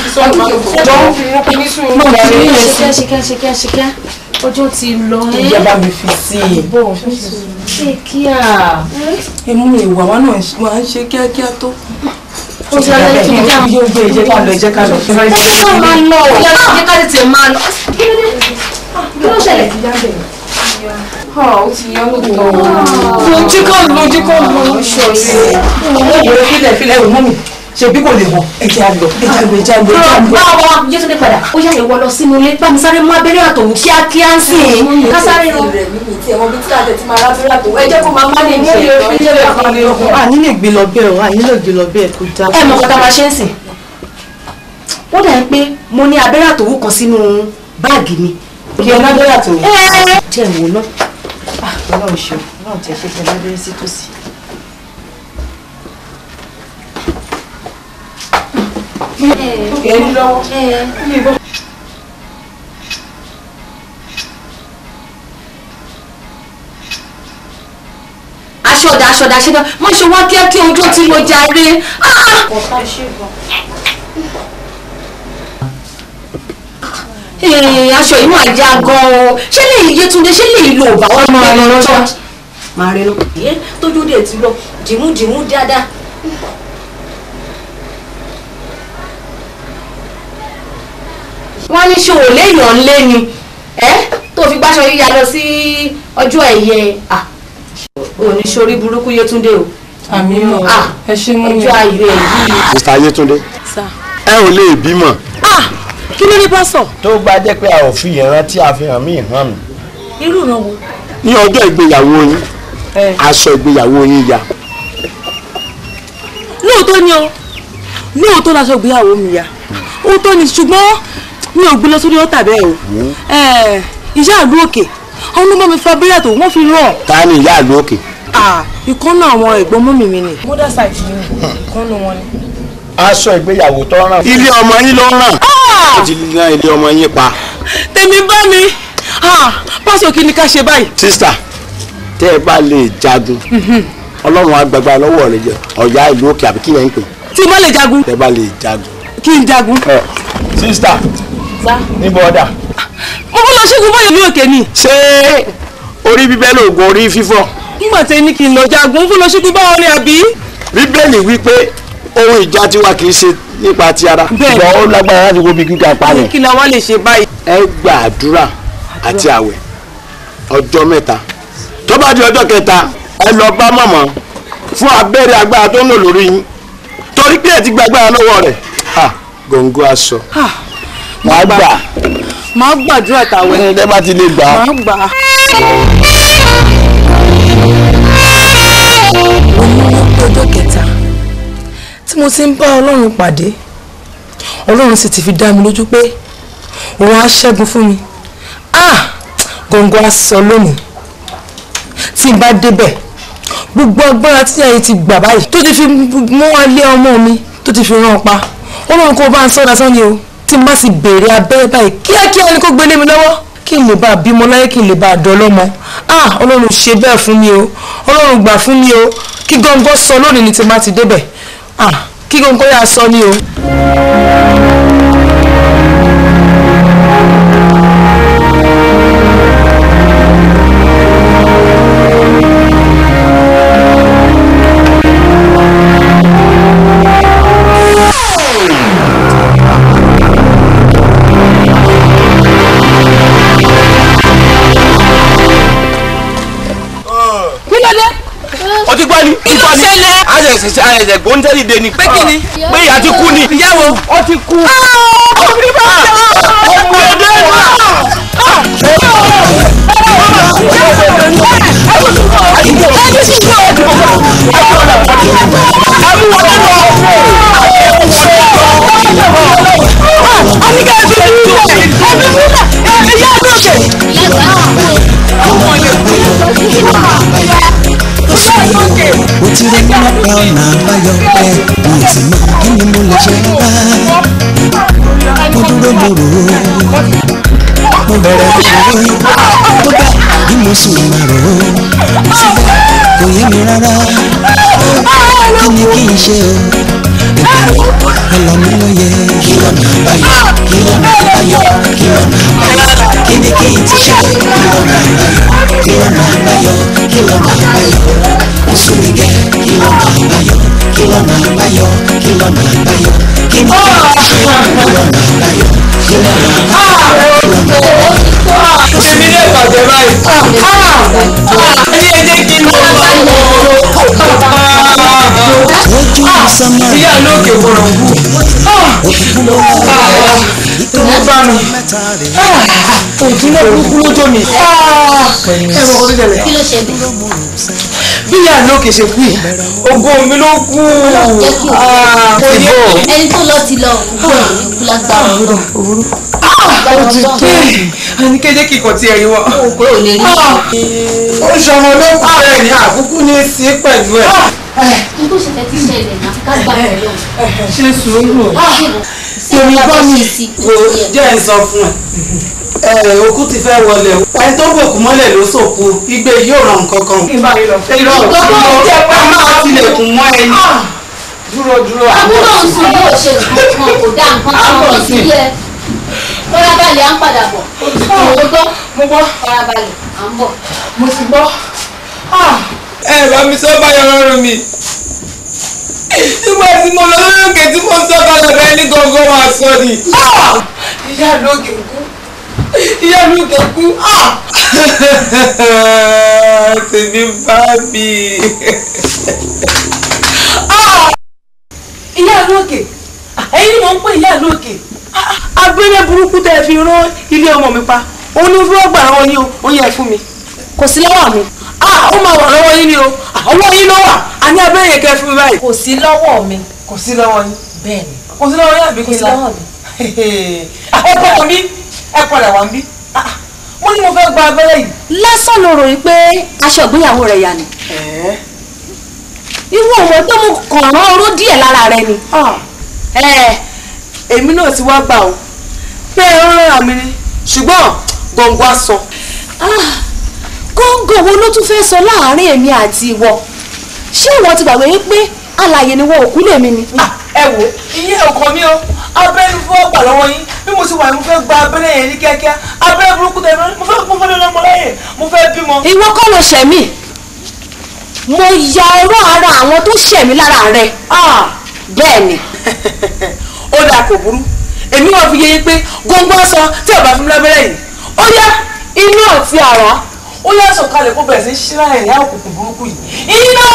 ṣíkẹ́ ṣíkẹ́ ṣíkẹ́ ṣíkẹ́ ọjọ́ ti lọ ẹ́. ìjọba mi fi sí i. ṣé kíá. ẹ mú ìwà wa náà máa ń ṣe kíákíá tó. ó ṣe alẹ́ kí n dá. yóò gbé ìjẹ́ ká lọ ìjẹ́ ká lọ. ẹ ká máa lọ ìyá náà jẹ́ ká tètè máa lọ. kí ló dé? kí ló ṣẹlẹ̀? ó ti yọ lóòótọ́. lójú kọ́ lójú kọ́ lójú ṣọ̀ọ́sì. ó yẹ filẹ̀ filẹ̀ ìwọ̀n mi ṣebí kò lè wọ̀ ẹ̀jẹ̀ àgbọ̀ ẹ̀jẹ̀ àgbọ̀ ẹ̀jẹ̀ àgbọ̀ ẹ̀jẹ̀ àgbọ̀. bá wa Yétúndé padà ó yá ìwọ lọ sínú ilé bá mi sáré mú abẹ́rẹ́ àtòwú kíákíá ń sìn ká sáré lọ. àní lè gbé lọ bẹ́ẹ̀ o àní lè gbé lọ bẹ́ẹ̀ kó dá. ẹ mọ̀ kọ́ta máa ṣe ń sìn. ó dà pé mo ní abẹ́rẹ́ àtòwú kan sínú báàgì mi. kí ẹ lábẹ́rẹ́ àtòwú. jẹ́ ìwò náà. ọlọ́run ṣe ọlọ́run tẹ ṣe kí ẹ lábẹ́rẹ́ sí tòsí. ẹ ní lọ́wọ́. aṣọ̀dà aṣọ̀dà aṣọ̀dà má ṣe wá kíákíá ojú tí mo jàre. Ee, aṣọ yìí máa já gan-an ṣé lè Yétúndé ṣé lè lo òbá wọn máa lọ lọ́jà. máa rí lọ. ẹ tójú dé ti lọ dìmú dìmú dáadáa. wọ́n ní ṣòwò léèyàn ńlé ni ẹ́ tó fi gbáṣọ yíya lọ sí ọjọ́ ẹ̀yẹ oníṣorí burúkú Yétúndé o. àmì mọ̀ ẹ ṣe mú mi. ọjọ́ ayọ̀ ẹ̀ yìí. Mr. Yétúndé ẹ ò lè bímọ. kí ló ní pásọ. tó bá jẹ́ pé a ò fi ìrántí àfihàn mí hàn mí. irú ìrànwọ́. ní ọjọ́ ìgbéyàwó yín aṣọ ìgbéyàwó yín ya. lóòótọ́ ni o lóòótọ́ laṣọ ìgbéyàwó mi ya òótọ́ ni ṣùgbọ́n mi ò gbé lọ sórí ọ̀tà bẹ́ẹ̀ o ìyá àlú òkè àwọn ló bá mi fa abẹ́rẹ́ àtò wọ́n fi ràn. ta ni ìyá àlú òkè. ìkànnì àwọn ẹ̀gbọ́n mọ́mì mi ni. mother side mi ni ìkànnì wọn ni. aṣọ ìgbéyàwó tó ràn. ilé ọmọ yín ló ràn. ó ti rán ilé ọmọ yín pa. tèmi bá mi pásọ kí ni ká ṣe báyìí. sísà tẹ́ ẹ bá lè jagun ọlọ́run agbègbè lọ́wọ́ rẹ̀ jẹ ọ̀yá ìlú òkè àbí kí yẹn ń pè. tí mo lè jagun. tẹ́ ẹ bá lè jagun. kí n jagun. sísà níbo ọ̀dà. mo fẹ́ lọ ṣẹ́gun báyọ̀ ní òkè ni. ṣé orí bíbẹ́ lóògùn orí fífọ́. nígbà tí ẹni kì í lọ jagun mo fẹ́ lọ ṣẹ́gun báwọn ni àbí. bíbélì wípé ohun ìjà tiwa kì í ṣe nípa ti ara. Bẹ́ẹ̀ni. ṣùgbọ́n ó lágbára láti wo bí gíga palẹ̀. kí ni àwa lè ṣe báyìí. ẹ gba àdúrà àti àwẹ̀ ọjọ́ mẹ́ta tó bá di ọjọ́ kẹta ẹ lọ bá mọ̀mọ́ fún abẹ́rẹ́ agbára tó ń lò lórí yín torí pé ẹ ti gba agbára lọ́wọ́ rẹ̀ ha gòǹgò aṣọ wàá gbà màá gbàdúrà tàwẹ̀. ẹ bá ti lè gbà á. màá gbà á. ọjọ́ kẹta tí mo ti ń bá ọlọ́run pàdé ọlọ́run sì ti fi dá mi lójú pé òun á ṣẹ́gun fún mi ah gòǹgò aṣọ lónìí tí n bá débẹ̀ gbogbo agbára tí ẹ̀yin ti gbà báyìí tó ti fi mú alé ọmọ mi tó ti fi rán pa ọlọ́run kó bá ń sọ́dá sọ́ni o tí n bá sì béèrè abẹ́rẹ́ báyìí kíákíá ni kó gbélé mi lọ́wọ́ kí n lè bá a bímọ láyé kí n lè bá a dọ́lọ́mọ ah ọlọ́run ṣe bẹ́ẹ̀ fún mi o ọlọ́run gbà fún mi o kí gọ́ngọ́ sọ lónìí ni tí n bá ti débẹ̀ ah kí gọ́ngọ́ yà sọ ni o. kí ló dé. o ti gbọ́ ni. kí ló ṣẹlẹ̀. àṣẹṣẹ àṣẹṣẹ gbóńtẹ́lì dé ni. pé kí ni. pé ìyá ti kú ni. ìyàwó ó ti kú. ọmọ mi bá jẹ́ ọmọ ọdẹ náà. mo ti rí nípa ọ̀nà àbáyọ pé mo ti mọ kí ni mo lè ṣe bá mo dúró mo rò ó mo bẹ̀rẹ̀ ìṣòro tó bá bí mo sì máa rò ó síbẹ̀ kò yé mi rárá kí ni kí n ṣe o ìbẹ̀rù ọlọ́mi ló yẹ kí lọ́nà àbáyọ kí lọ́nà àbáyọ kí lọ́nà àbáyọ kí ni kí n ti ṣe kí lọ́nà àbáyọ kí lọ́nà àbáyọ kí lọ́nà àbáyọ sùnmi gẹ kí lọ́nà àbáyọ kí lọ́nà àbáyọ kí lọ́nà àbáyọ kí ni kí n ti ṣe kí lọ́nà àbáyọ kí lọ́nà àbáyọ kí lọ́nà àbáyọ. èmi lè bàjẹ́ báyìí. ẹni ẹ jẹ́ kí n lọ bá ìyá lókè bọ̀rọ̀ wù. ìtòwú bá mi. òtún náà burúkú lójó mi. ẹ mọ̀ kó tó ṣẹlẹ̀. kí ló ṣe bí. bí ìyá lókè ṣe kú yìí ògo mi ló kú. kò yẹ ẹni tó lọ ti lọ òkú ẹ̀ ní kú lágbára ọlọ́run. ó ti tó ẹni kéde kíkọ tí ẹ rí wọn. òkú ò lè rí ó ṣọmọ ló kú rẹ ní àkúkú ní sí pẹ̀lú ẹ̀. n tó ṣe fẹ́ ti ṣẹlẹ̀ náà ká gbà ẹ̀ lọ. ṣe sùúrù. èmi bá mi wò jẹ́ ẹ̀ sọ fún ẹ ẹ òkú ti fẹ́ wọlé o ẹni tó bòkú mọ́lẹ̀ ló sòkú igbe yóò ràn kankan. irọ́ irọ́ jẹ́ pé máa tilẹ̀kùn mọ́ ẹni. dúró dúró àbúrò ń sùn yóò ṣe nǹkan kan kò dá nǹkan kan lọ sí ẹ farabalẹ̀ à ń padà bọ̀ mo gbọ́ mo gbọ́ farabalẹ̀ à ń bọ̀. mo ti gbọ́. ẹ bá mi sọ báyọ̀ lọ́rùn mi nígbà tí mo lọ lórí òkè tí mo sọ kalẹ̀ bẹ́ẹ̀ ní gangan máa sọ ni. ìyá lókè kú ìyá lókè kú tèmi bá mi. ìyá lókè ẹ̀yin ni mò ń pè ìyá lókè abẹ́rẹ́ burúkú tẹ́ ẹ fi rán ilé ọmọ mi pa òun ni fún ọgbà àwọn yín o ó yẹ fún mi. kò sí lọ́wọ́ mi. ó máa wà lọ́wọ́ yín ni o ọwọ́ yín ló wà á ní abẹ́rẹ́ yẹn kẹ́ fún mi báyìí. kò sí lọ́wọ́ mi. kò sí lọ́wọ́ yín. bẹ́ẹ̀ni. kò sí lọ́wọ́ yín àbí kò kí n sí la. lọ́wọ́ mi. ẹ padà bí ẹ padà wá bí. mo ní mo fẹ́ gba abẹ́rẹ́ yìí. lásán ló ròyìn pé aṣọ ìgbéyàwó rẹ̀ yà ni. irú ọmọ tó mú kàn án oró díẹ̀ lára rẹ ni. èmi náà ti wá gbà o pé ẹ ń rán mi ni ṣùgbọ́n gbọ̀ngàn aṣọ. góńgò wo ló tún fẹ́ sọ láàárín èmi àti ìwọ ṣé ìwọ ti gbàgbé wípé alàyè ni wọn òkú lèmi ni. ẹ wò iye ọkọ mi o abẹ́rẹ́ fún ọgbà lọ́wọ́ yín bí mo ti wà mo fẹ́ gba abẹ́rẹ́ yẹn ní kíákíá abẹ́rẹ́ burúkú tẹ̀ mo fẹ́ mo fẹ́ lọ́mọ láyè mo fẹ́ bímọ. ìwọ kọ́ ló ṣẹ̀ mí mo ya ọ̀rọ̀ ara àwọn tó ṣẹ̀ mí lára rẹ bẹ́ẹ̀ ni. ó dáa kò burú èmi náà fi yé yín pé gbogbo aṣọ tí ọba fún mi lábẹ́rẹ́ yìí ó yá inú àti àrá ó yá sọ̀kalẹ̀ kó bẹ̀rẹ̀ sí ṣíra ẹ̀yà òkùnkùn burúkú yìí iná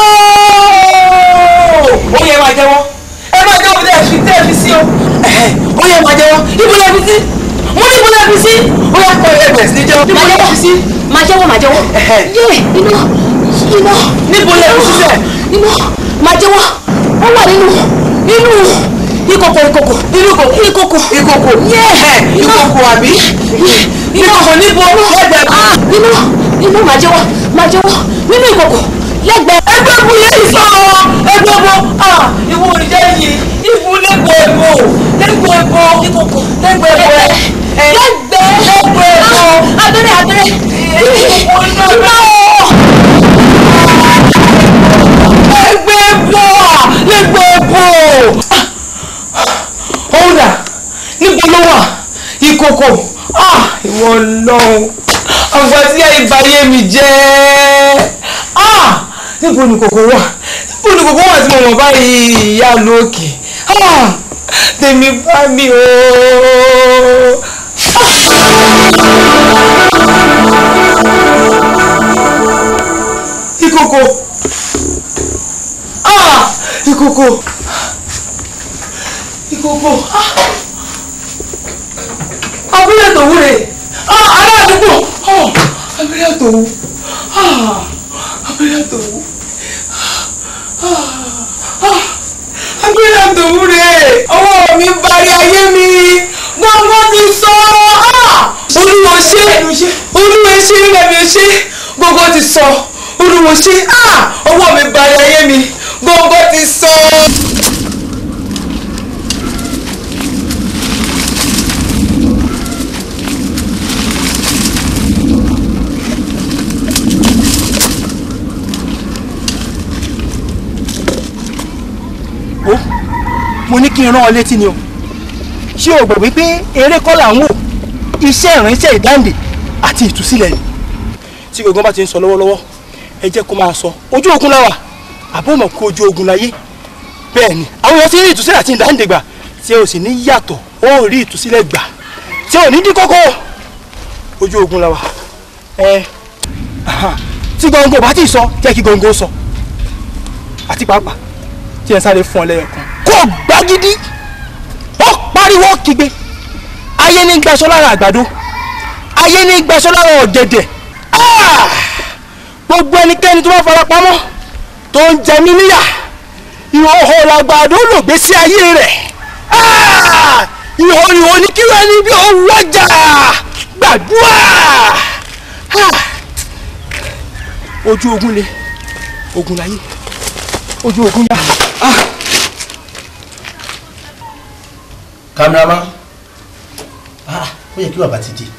ó yẹ máa jẹ́wọ́ ẹ máa jẹ́wọ́ bí tẹ́ fi tẹ́ fi sí o ó yẹ máa jẹ́wọ́ ibo lẹ́ fi sí mo ní ibo lẹ́ fi sí ó yá kọ́ ẹ bẹ̀rẹ̀ sí ní jẹ́wọ́ ibo lẹ́ fi sí. máa jẹ́wọ́ máa jẹ́wọ́ yé iná iná níbo lẹ́ fi sísẹ̀. iná máa jẹ́wọ́ ó wà nínú nínú ìkòkò ìkòkò inú ìkòkò ìkòkò ìkòkò ìkòkò àbí ìkòkò níbo lẹ́gbẹ̀ẹ́ ah nínú nínú máa jẹ́wọ́ máa jẹ́wọ́ nínú ìkòkò lẹ́gbẹ̀ẹ́. ẹgbẹ́ bu yẹn sọ ẹgbẹ́ bu ìwọ òrìṣẹ́ yìí ìbú lẹ́gbẹ̀ẹ́ bò lẹ́gbẹ̀ẹ́ bò ìkòkò lẹ́gbẹ̀ẹ́ bò lẹ́gbẹ̀ẹ́ lẹ́gbẹ̀ẹ́ bò abẹ́rẹ́ abẹ́rẹ́ ìkòkò iná lẹ́gbẹ̀ẹ́ bò lẹ́gbẹ̀ẹ́ bò ọ̀dà níbo ló wà ìkòkò ìwọ lọ́hùn àgbà tí àìbáyé mi jẹ́ níbo ni kòkó wà níbo ni kòkó wà tí mo mọ̀ báyìí ìyá lókè tèmi bá mi o. ìkòkò ìkòkò ìkòkò abúlé tòwú rè ará àdúgbò abúlé tòwú Agbéyàtòwú. Agbéyàtòwú rẹ̀. Ọwọ́ mi bari ayé mi. Gbọ́ngàn ti sọ. Olúwo ṣe. Olúwo ṣe rẹ̀mí ṣe. Gbọ́ngàn ti sọ. Olúwo ṣe. Ọwọ́ mi bari ayé mi. Gbọ́ngàn ti sọ. ó mo ní kí n rán ọ létí ni o ṣé o gbọ́ wípé eré kọ́ là ń wò iṣẹ́ ìránṣẹ́ ìdáǹdè àti ìtúsílẹ̀ ni tí gbogbo bá ti ń sọ lọ́wọ́lọ́wọ́ ẹ jẹ́ kó máa sọ ojú ogun la wà àbó mọ̀ kó ojú ogun láyé bẹ́ẹ̀ ni àwọn èèyàn ti rí ìtúsílẹ̀ àti ìdáǹdè gbà tí o sì ní yàtọ̀ ó rí ìtúsílẹ̀ gbà tí o ní dín kókó ojú ogun la wà ẹ tí gbọ̀ngàn bá ti sọ jẹ́ kí gbọ̀ngàn sọ àti pàápàá tí ẹ sáré fún ọ lẹ́yọ̀ kan. kó gbagidi ó pariwo kígbe ayé ní gbaṣọ lára àgbàdo ayé ní gbaṣọ lára ọ̀gẹ̀dẹ̀ Ah! gbogbo ẹnikẹ́ni tó bá fara pamọ́ tó ń jẹ mí níyà ìhòòhò làgbàdo lògbé sí ayé rẹ̀ Ah! ìhòòhò ní kí wọ́n ní bí ó wọ́jà gbàdúrà Ah! ojú ogun le ogun láyé ojú ogun yá. cameraman ah ó yẹ kí bàbá ti di.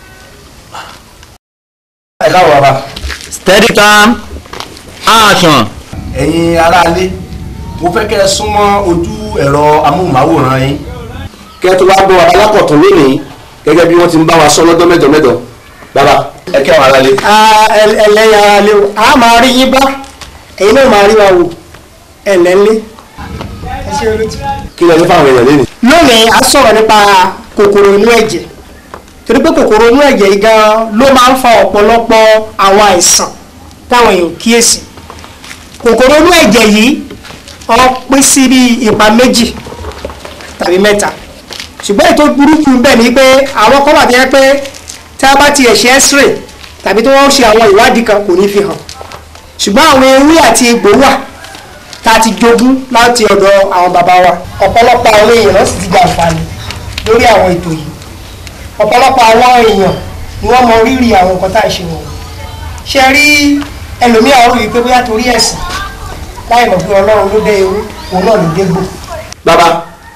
ẹ káwọ bàbá. steady cam action. ẹ̀yin aráalé mo fẹ́ kẹ́ ẹ súnmọ́ ojú ẹ̀rọ amóhùnmáwòrán yín. kẹ́ ẹ tó wá gbọ́ alákọ̀tún lónìí gẹ́gẹ́ bí wọ́n ti ń bá wa sọ lọ́dọ́ mẹ́jọ mẹ́jọ. bàbá ẹ kẹ́ àwọn aráalé. ẹlẹ́yà ara lé o a máa rí yín bá ẹ̀yin náà máa rí wa wò ẹ̀lẹ́lé. kí lẹ ní fáwọn èèyàn lẹ́nu. lónìí a sọ̀rọ̀ nípa kòkòrò inú ẹ̀jẹ̀ torí pé kòkòrò inú ẹ̀jẹ̀ yìí gan ló máa ń fa ọ̀pọ̀lọpọ̀ àwọn àìsàn táwọn èèyàn kíyèsí kòkòrò inú ẹ̀jẹ̀ yìí ó pín sí bí ipa méjì tàbí mẹ́ta ṣùgbọ́n ètò burúkú bẹ́ẹ̀ ni pé àwọn kan wà tó yẹ pé tí a bá tiẹ̀ ṣe x-ray tàbí tí wọ́n ṣe àwọn ìwádìí kan kò ní fi hàn ṣùgbọ́n àwọn ewé àti egbò wà tá a ti jogún láti ọ̀dọ̀ àwọn bàbá wa ọ̀pọ̀lọpọ̀ àwọn èèyàn sì ti gba àǹfààní lórí àwọn ètò yìí ọ̀pọ̀lọpọ̀ àwọn èèyàn ni wọ́n mọ rírì àwọn nǹkan tá à ń ṣe wọ̀nyí ṣe rí ẹlòmíà ó rí i pé bóyá torí ẹ̀sìn láì mọ̀ pé ọlọ́run ló dé ewu òun náà ló dé gbò. bàbá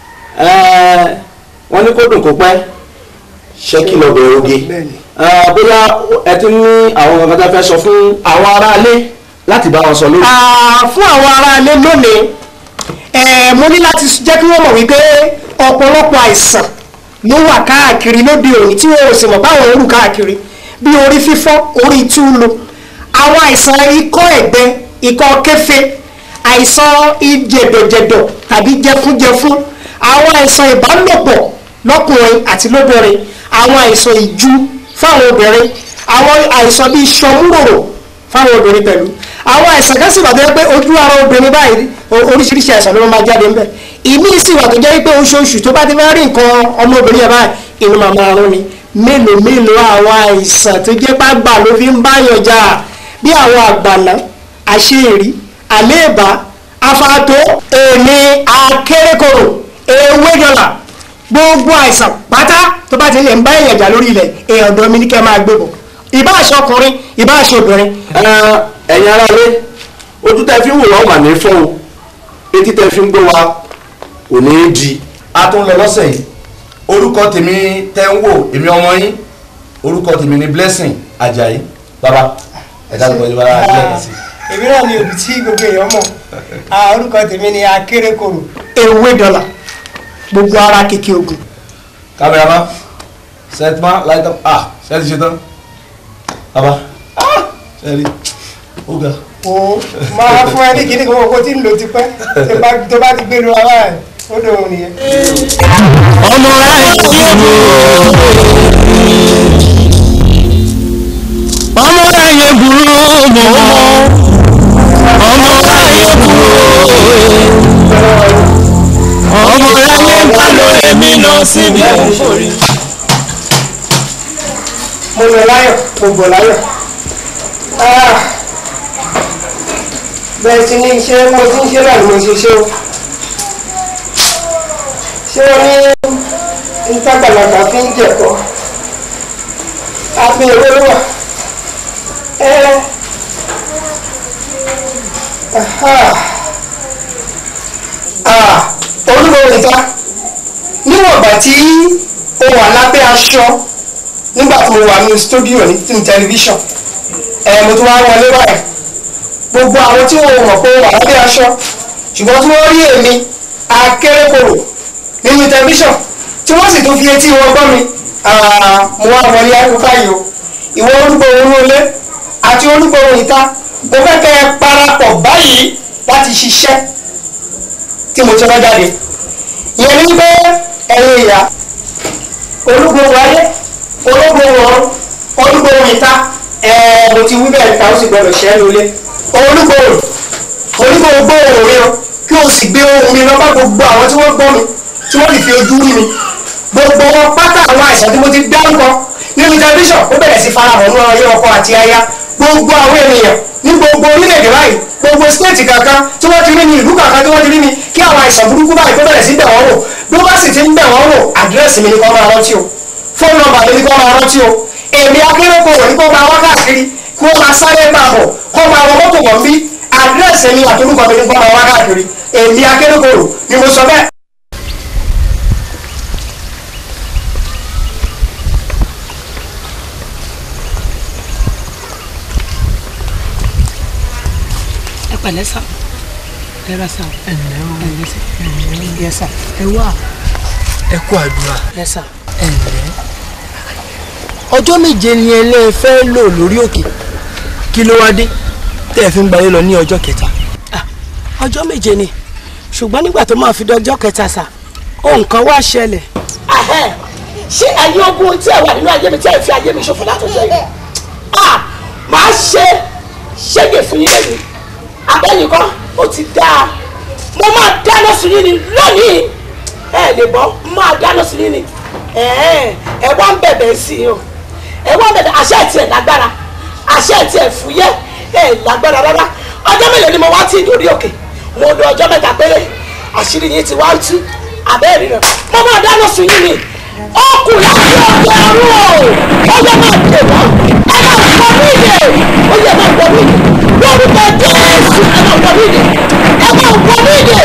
wọ́n ní kó dùn kó pẹ́ ṣé kí lọ bẹ̀rẹ̀ oge bóyá ẹ ti ní àwọn kankan tá a fẹ́ sọ fún àwọn aráalé láti bá wọn sọ lórí. Ah, fún àwọn aráalé lónìí eh, mo ní láti jẹ́ kí wọ́n mọ̀ wípé ọ̀pọ̀lọpọ̀ àìsàn ló wà káàkiri lóde òní tí wọ́n ò sì mọ̀ báwọn ń rù káàkiri bí orí fífọ́ orí túlù àwọn àìsàn ikọ́ ẹ̀gbẹ ikọ́ kẹfẹ àìsàn ìjẹ̀dọ̀jẹ̀dọ̀ tàbí jẹfúnjẹfún àwọn àìsàn ìbálòpọ̀ lọ́kùnrin àti lóbìnrin àwọn àìsàn ìju fáwọn obìnrin àwọn àìsàn bíi sọmúròrò fáwọn obìnrin pẹ̀lú àwọn àìsàn kan sì wà tó yẹ pé ojú ara obìnrin báyìí o- oríṣiríṣi àìsàn ló máa jáde ńbẹ ìmí sì wà tó jẹ́ pé oṣooṣù tó bá ti fẹ́ rí nǹkan ọmọbìnrin yẹn báyìí inú máa máa rún ni mélòó mélòó àwọn àìsàn tó jẹ́ pàgbà ló fi ń báyàn jà bí àwọn àgbàná àṣeèrí àléèbá afáàtó èmi akérèkòrò ewé dọ́là gbogbo àìsàn pátá tó bá ti lè ń bá èèyàn jà lórí ilẹ̀ èèyàn ọ̀dọ́ mi ní kẹ́ máa gbé bọ̀ ìbá aṣọ ọkùnrin ìbá aṣọ obìnrin. ẹ̀yin aráalé ojú tẹ́ fi ń wò wá wà ní fọ́ o etí tẹ́ fi ń gbọ́ wa kò ní í di. a tún lọ lọ́sẹ̀ yìí orúkọ tèmi tẹ́ ń wò èmi ọmọ yín orúkọ tèmi ni blessing ajayi baba ẹ dá lóko ìjọba àjẹ́ ẹ̀ sí. èmi náà ni òbí tí gbogbo èèyàn mọ̀ Ah, orúkọ tèmi ni akérèkòrò ewé dọ́là gbogbo ara kìkì ogun. kámẹ́rámà sẹ́tìmá light up ah sẹ́tì ṣe tán baba ah sẹ́tì ó ga. o máa fún ẹ ní kíní kan owó tí ń lò tipẹ́ tó bá- tó bá ti gbé lu ara ẹ̀ ó dòun nìyẹn. ọmọ ráyè burú ọmọ ráyè burú mọ ọmọ ráyè burú ọmọ ráyè bá lọ èmi lọ síbi òǹforí. mo lọ láyọ̀ mo bọ̀ láyọ̀ Ah, bẹ́ẹ̀ ti ní iṣẹ́ mo ti ń ṣe náà ni mo ṣe ṣe o ṣé wọ́n ní ìtàgbàlagbà fi ń jẹ̀kọ́ àfi èrè wà ẹ olúwo nìta níwọ̀n ìgbà tí o wà lábẹ́ aṣọ nígbà tí mo wà ní stúdíò ní tẹlifíṣàn ẹ mo tún wá wọlé báyìí gbogbo àwọn tí wọn mọ̀ pé wà lábẹ́ aṣọ ṣùgbọ́n tí wọ́n rí èmi akérèkòrò nínú tẹlifíṣàn tí wọ́n sì tún fi etí wọn gbọ́ mi mo wá wọlé akókò yìí o ìwọ olúgbòhun olé àti olúgbòhun ìta mo fẹ́ kẹ́ ẹ parapọ̀ báyìí láti ṣiṣẹ́ tí mo ti rán jáde ìyẹn ní pé ẹ̀yin ìyá olúgbòhun ayé olúgbòhun ọ̀run olúgbòhun ìta ẹ̀ẹ́ mo ti wí bẹ́ẹ̀ ta ó sì gbọdọ̀ ṣẹ́ lólé olúgbòhun olúgbòhun gbóhùn mi o kí o sì gbé ohùn mi lọ bá gbogbo àwọn tí wọ́n gbọ́ mi tí wọ́n lè fi ojú rí mi gbogbo wọn pátá àwọn àìsàn tí mo ti dárúkọ nínú tẹlifíṣàn ó bẹ̀rẹ̀ sí farahàn nínú ayé ọkọ àti aya gbogbo àwọn ènìyàn ní gbogbo orílẹ̀-èdè báyìí gbogbo stéètì kankan tí wọ́n ti rí mi ìlú kankan tí wọ́n ti rí mi kí àwọn àìsàn burúkú báyìí kó bẹ̀rẹ̀ sí bẹ̀ wọ́n wò bí wọ́n bá sì ti ń bẹ̀ wọ́n wò àdírẹ́sì mi ni kó máa rántí o fóònù nọ́mbà mi ni kó máa rántí o èmi akérèkọrò ní kó máa wá káàkiri kó máa sáré máa bọ̀ kó máa wọ mọ́tò bọ̀ bí àdírẹ́sì mi àtolúkọ mi ni kó máa wá káàkiri èmi akérèkọrò ni mo sọ bẹ́ẹ̀. ẹ pẹ̀lẹ́ sá ẹ ra sá ẹ ǹlẹ́ o ẹ ǹlẹ́ sá yẹ sá ẹ wá ẹ kú àdúrà yẹ sá ẹ ǹlẹ́ ọjọ́ méje ni ẹ lé fẹ́ lò lórí òkè kí ló wá dé tẹ́ ẹ fi ń gbayé lọ ní ọjọ́ kẹta. ọjọ́ méje ni ṣùgbọ́n nígbà tó máa fi dọjọ́ kẹta sá ohun kan wá ṣẹlẹ̀. ṣé ẹ̀yin ogun tí ẹ wà nínú ayé mi tí ẹ fi ayé mi ṣòfò látọjọ́ yìí ah màá ṣe ṣége fún yín lẹ́yìn abẹ́yìn kan ó ti dáa mo máa dáná sí yín ni lónìí ẹ lè bọ́ máa dáná sí yín ni ẹ wá ń bẹ̀bẹ̀ sí i o ẹ wá ń bẹ̀bẹ̀ àṣẹ ẹ̀ tiẹ̀ lágbára àṣẹ ẹ̀ tiẹ̀ fúyẹ́ ẹ lágbára rárá ọjọ́ mélòó ni mo wá tí ìdórí òkè mo lo ọjọ́ mẹ́ta péré àṣírí yín ti wá ń tú abẹ́rẹ́ rẹ̀ mo máa dáná sí yín ni ó kù láti ọjọ́ ọ̀run o ó yẹ máa dè wọ́n ẹ máa gbọ́ mí ìdè ó yẹ máa gbọ́ mí ìdè lórúkọ jésù ẹ máa gbọ́ mí ìdè ẹ máa gbọ́ mí ìdè.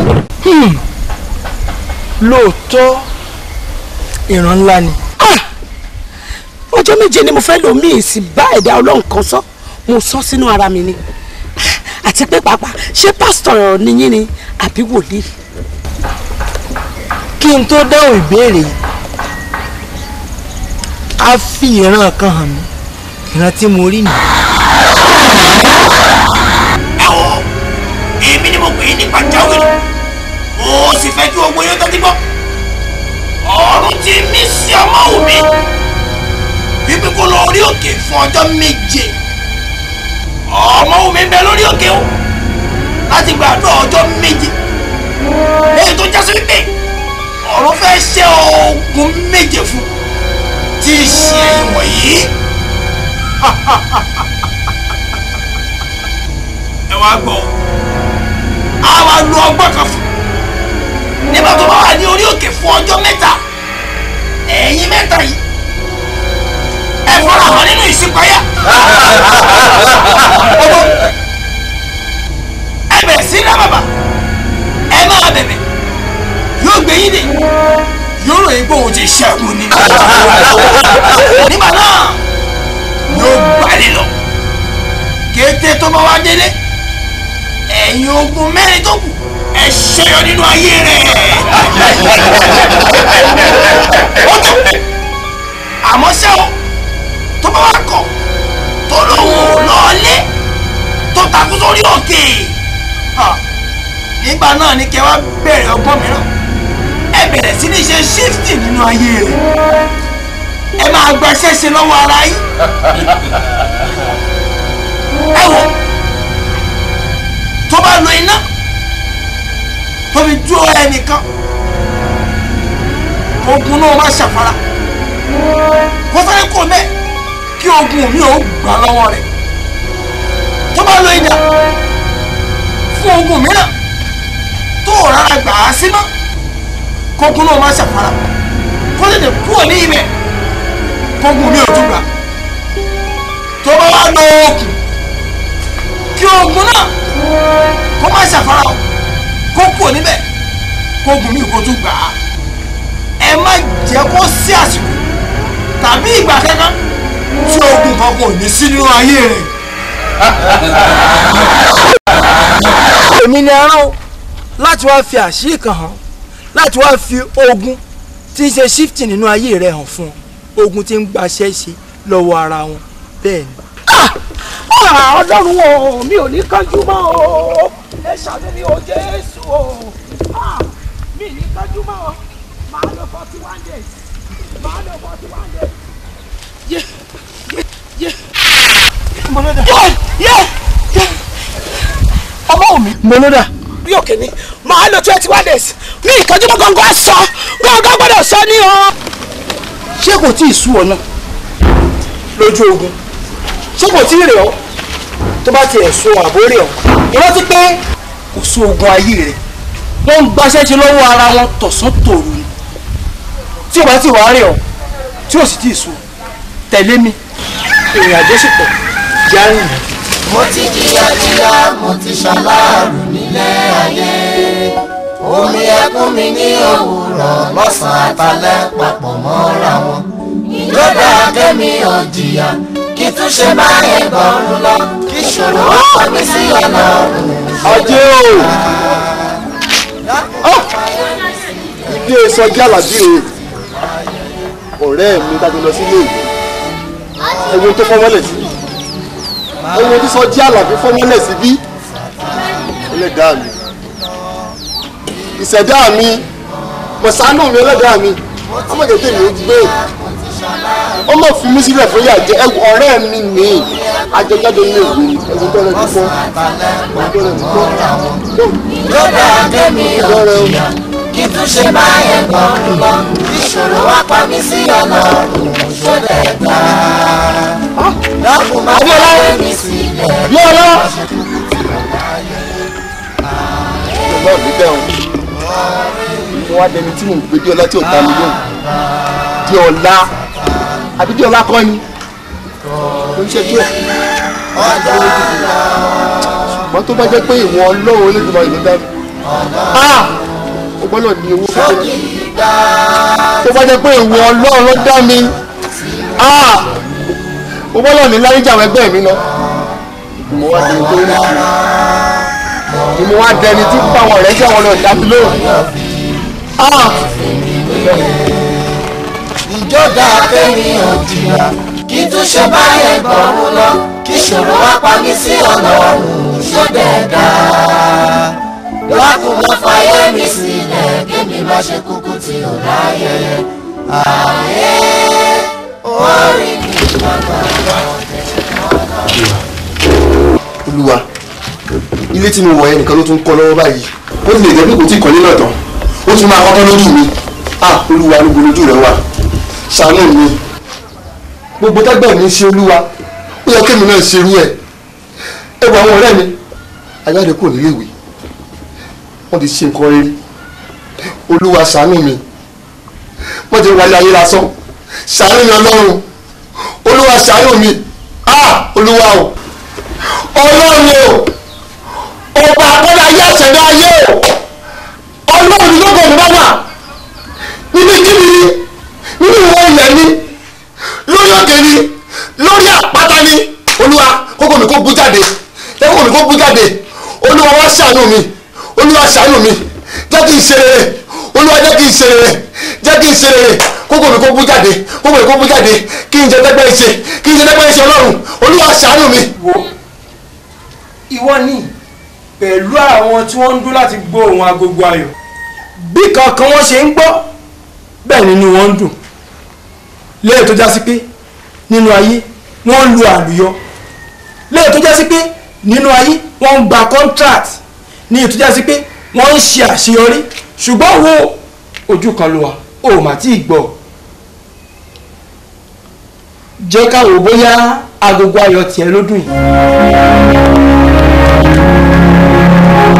lóòótọ́ ìran ńlá ni. ọjọ́ méje ni mo fẹ́ lò mí sí bá ẹ̀dá ọlọ́run kan sọ mo sọ sínú ara mi ni àti pé pàápàá ṣé pásítọ̀ nìyí ni àbí wòlíì. kí n tó dáhùn ìbéèrè yìí a fi ìran kan hàn mí ìran tí mo rí nìyí. ẹ wò èmi ni mo pè é ní pàjáwìrì mo sì fẹ́ kí ogun yóò tẹ́tí gbọ́ ọ̀run ti mí sí ọmọ òbí wípé kó lọ orí òkè fún ọjọ́ méje ọmọ òbí ń bẹ lórí òkè o láti gbàdúrà ọjọ́ méje lẹ́yìn tó jásí wípé ọ̀run fẹ́ ṣe ogun méje fún tí í ṣe ìwọ̀nyí. ẹ wá gbọ́ a wá lo ọgbọ́n kan fún nígbà tó bá wà ní orí òkè fún ọjọ́ mẹ́ta ẹ̀yin mẹ́ta yìí ẹ fara hàn nínú ìṣípayá ẹ bẹ̀rẹ̀ sí ní bàbà ẹ máa bẹ̀bẹ̀ yóò gbé yín dè yóò ròyìn pé òun ti ṣẹ́gun ni nígbà náà yóò gbalẹ̀ lọ kété tó bá wá délé ẹ̀yin ogun mẹ́rin tó kù ẹ ṣẹyọ nínú ayé rẹ̀ ó tó àmọ́ ṣé o tó bá wá kọ̀ tó lóun ò lọ́ọ́lé tó takú sórí òkè nígbà náà ni kẹ́ wá bẹ̀rẹ̀ ọgbọ́n mìíràn ẹ bẹ̀rẹ̀ sí ní ṣe ṣífìtì nínú ayé rẹ̀ ẹ máa gba ṣẹ́ṣe lọ́wọ́ ara yín ẹ wò tó bá lo iná tó fi jó ẹnìkan ogun náà má ṣàfara kó sáré kó mẹ́ kí ogun mi ò gbà lọ́wọ́ rẹ̀ tó bá lo idà fún ogun mìíràn tó o rárá gbà á sí mọ́ kógun náà má ṣàfara kó lè lè kúrò ní ibẹ̀ kógun mi ò tún gbà tó bá wá lọ okùn kí ogun náà kó má ṣàfara o kó kúrò níbẹ̀ kógun mi kó tún gbà á ẹ má jẹ́ kó sí àsìkò tàbí ìgbà kankan tí ogun kankan ò ní sí nínú ayé rẹ̀. èmi ni ẹran o láti wá fi àṣírí kan hàn láti wá fi ogun tí ń ṣe shifting nínú ayé rẹ hàn fún ọ ogun tí ń gbaṣẹ́ ṣe lọ́wọ́ ara wọn bẹ́ẹ̀ ni. ọlọ́run o mi ò ní kánjú mọ́ o ẹ ṣàánú mi o jésù o Ah, mi ní kánjú mọ́ o màá lọ forty one days màá lọ forty one days. yé yé yé mọlódà yé yé ọmọ mi. mọlódà. bí òkè ni màá lọ twenty one days mi ìkánjú mọ́ gángan sọ gángan gbọ́dọ̀ sọ ní o. ṣé kò tí ì sú ọ náà lójú ogun ṣé kò tí ì rẹ̀ ọ́ tó bá tiẹ̀ so àbó rẹ̀ ọ́ ìrántí pé kò sí ogun ayé rẹ̀ wọ́n ń gbaṣẹ́ ṣe lọ́wọ́ ara wọn tọ̀sán tòru ni tí o bá ti wàá rẹ̀ ọ́ tí o sì tí ì sú tẹ̀lé mi ìrìn àjò sì pọ̀ já rìn rìn. mo ti jìyà jìyà mo ti ṣaláàrù nílé ayé omi ẹkún mi ní òwúrọ̀ lọ́sàn-án àtàlẹ́ papọ̀ mọ́ra wọn ìjọba kẹ́mi ò jìyà kí tún ṣe máa yẹ gbọ̀rún lọ kí ṣòro ọkọ mi sí ọlọ́run. ajé o ilé sọjí àlàbí rè ọ̀rẹ́ mi dájú lọ sílé ìwé ẹ̀wọ̀n tó fọmọ́lẹ̀ sí ẹ̀wọ̀n tó sọjí àlàbí fọmọ́lẹ̀ sí bí ẹlẹ́dàá mi ìṣẹ̀dá mi mọ̀sánù mi ẹlẹ́dàá mi ọmọdé tèmi ó gbé ọmọ fi mí sílẹ̀ fún yàjẹ́ ẹ̀wọ̀n ọ̀rẹ́ mi ní àjọjáde ilé ìwé ẹ̀wọ̀n tó rẹ̀ ti fọ́ ẹ̀wọ̀n tó rẹ̀ ti fọ́ ìjọba kẹ́mi ò jìyà kí tún ṣe máa yẹ gbọ̀rún lọ kí ṣòro wá pa mí sí ọlọ́run ṣọdẹ gbà. dákun máa bá mi sílẹ̀ Bíọ́lá. náà níbẹ̀ o mo wá dẹni tí mò ń gbé Bíọ́lá tí ò dá mi lóhùn Bíọ́lá àbí Bíọ́lá kọ́ ni ó ń ṣe díẹ̀ ṣùgbọ́n tó bá jẹ́ pé ìwọ ọlọ́run olódùmarè ló dá mi ó gbọ́dọ̀ ní owó kékeré tó bá jẹ́ pé ìwọ ọlọ́run ló dá mi ó gbọ́dọ̀ ní láríjà àwọn ẹgbẹ́ mi lọ mo wá dẹni tó ní kiri ni mo wá dẹni tí báwọn ọ̀rẹ́ jẹ́ àwọn ọ̀dà mi lóhùn ìjọba kẹ́mi ò jìyà kí tún ṣe máa yẹ gbọ̀rún lọ kí ṣòro wá pa mí sí ọlọ́run ṣọdẹ gbà. dákun máa fàyè mi sílẹ̀ kémi má ṣe kúkú tí ò ráyè ààyè orí mi gbàgbà olúwa ilé tí mo wọ̀ yẹn nìkan ló tún kọ́ lọ́wọ́ báyìí ó ti lè jẹ́ pé kò tí ì kọ́lé náà tán ó tún máa kọ́kọ́ lójú mi ah olúwa ló gbólójú rẹ wà ṣàánú mi gbogbo tágbà mi ṣe olúwa ó yẹ kémi náà ṣerú ẹ ẹ wọ àwọn ọ̀rẹ́ mi ajáde kò nílé ìwé wọ́n ti ṣe nǹkan rere olúwa ṣàánú mi wọ́n ti wáyé ayé lásán ṣàánú mi ọlọ́run olúwa ṣàánú mi ah olúwa o ọlọ́run o ọba àkọ́lá ayé àṣẹ̀dá ayé o ọlọ́run ló bọ̀ mí bá wà níbi kíbi ni nínú ìwọ ilẹ̀ ni lórí òkè ni lórí àpáta ni olúwa kókó mi kó bú jáde kókó mi kó bú jáde olúwa wá ṣàánú mi olúwa ṣàánú mi jẹ́ kí n ṣe rere olúwa jẹ́ kí n ṣe rere jẹ́ kí n ṣe rere kókó mi kó bú jáde kókó mi kó bú jáde kí n jẹ dẹ́gbẹ́ ṣe kí n jẹ dẹ́gbẹ́ ṣe ọlọ́run olúwa ṣàánú mi. ìwọ ni pẹ̀lú àwọn tí wọ́n ń dún láti gbọ́ ohun agogo ayọ̀ bí kankan wọ́n ṣe ń gbọ́ bẹ́ẹ̀ nínú wọn ń dùn lẹ́yìn tó já sí pé nínú ayé wọ́n ń lu àlùyọ lẹ́yìn tó já sí pé nínú ayé wọ́n ń gba contract ní ètò já sí pé wọ́n ń ṣe àṣeyọrí ṣùgbọ́n wo ojú kan ló wà ó mà tí ì gbọ́ jẹ́ ká wò bóyá agogo ayọ̀ tiẹ̀ ló dùn yìí.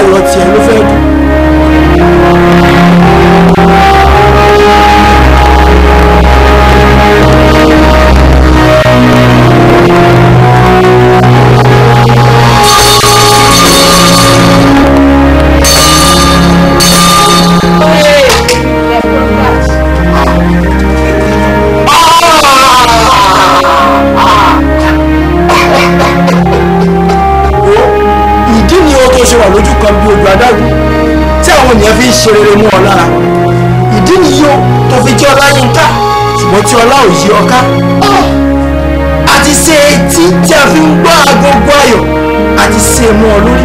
àlọ́ tiẹ̀ ló fẹ́ kú. ìdí ni o tó ṣe wà lójú kan bí ojú adágún tí àwọn ènìyàn fi ń ṣe rere mú ọ lára ìdí ni yóò tó fi jẹ́ ọlá yín ká ṣùgbọ́n tí ọlá ò yí ọ ká àti ṣe etí tí a fi ń gbọ́ agogo ayọ̀ àti ṣe mú ọ lórí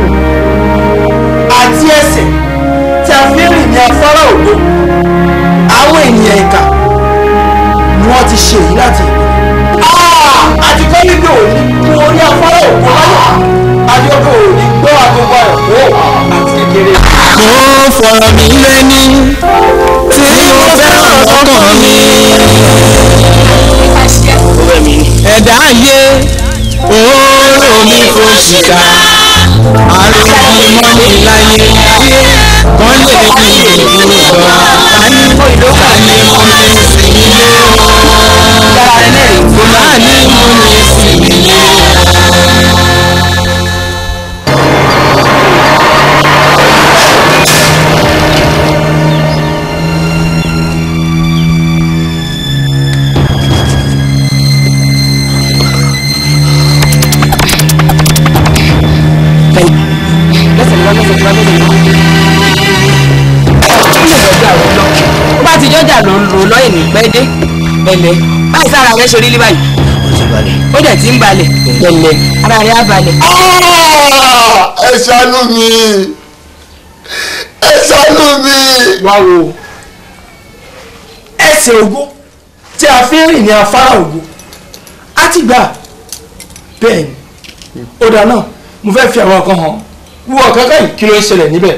àti ẹsẹ̀ tí a fi ń rìn ní afárá ògo àwọn ènìyàn ìkà ni wọ́n ti ṣe èyí láti ìpínlẹ̀ àti kọ́ wípé òní kú orí afárá ògo láyọ̀ adéọ́kọ̀ òní gbọ́ agogo ayọ̀ kó àti kékeré. mo fọ̀rọ̀ mi lẹ́ni tí mo fẹ́ràn lọ́kàn mi. ẹ̀dá ayé òórò mi kò ṣìkà àròkì mọ́ni láyé ayé kan lè ní ìlú lọ àní mo ní mo ní sinmi lé o àní mo ní sinmi lé o. ó bá ti jọjà ló ń lò lọ́yìn ní pẹ́ dé pẹ̀lẹ́ báyìí sára rẹ ṣe rí lé báyìí ó dẹ̀ ti ń balẹ̀ pẹ̀lẹ́ ara rẹ á balẹ̀. ẹ ṣàánú mi ẹ ṣàánú mi. wá wo ẹsẹ̀ ògo tí a fi ń rìn ní afárá ògo á ti gbà bẹ́ẹ̀ ni ó dáa náà mo fẹ́ fi àwọn kan hàn wúwo kankan yìí kí ló ń ṣẹlẹ̀ níbẹ̀.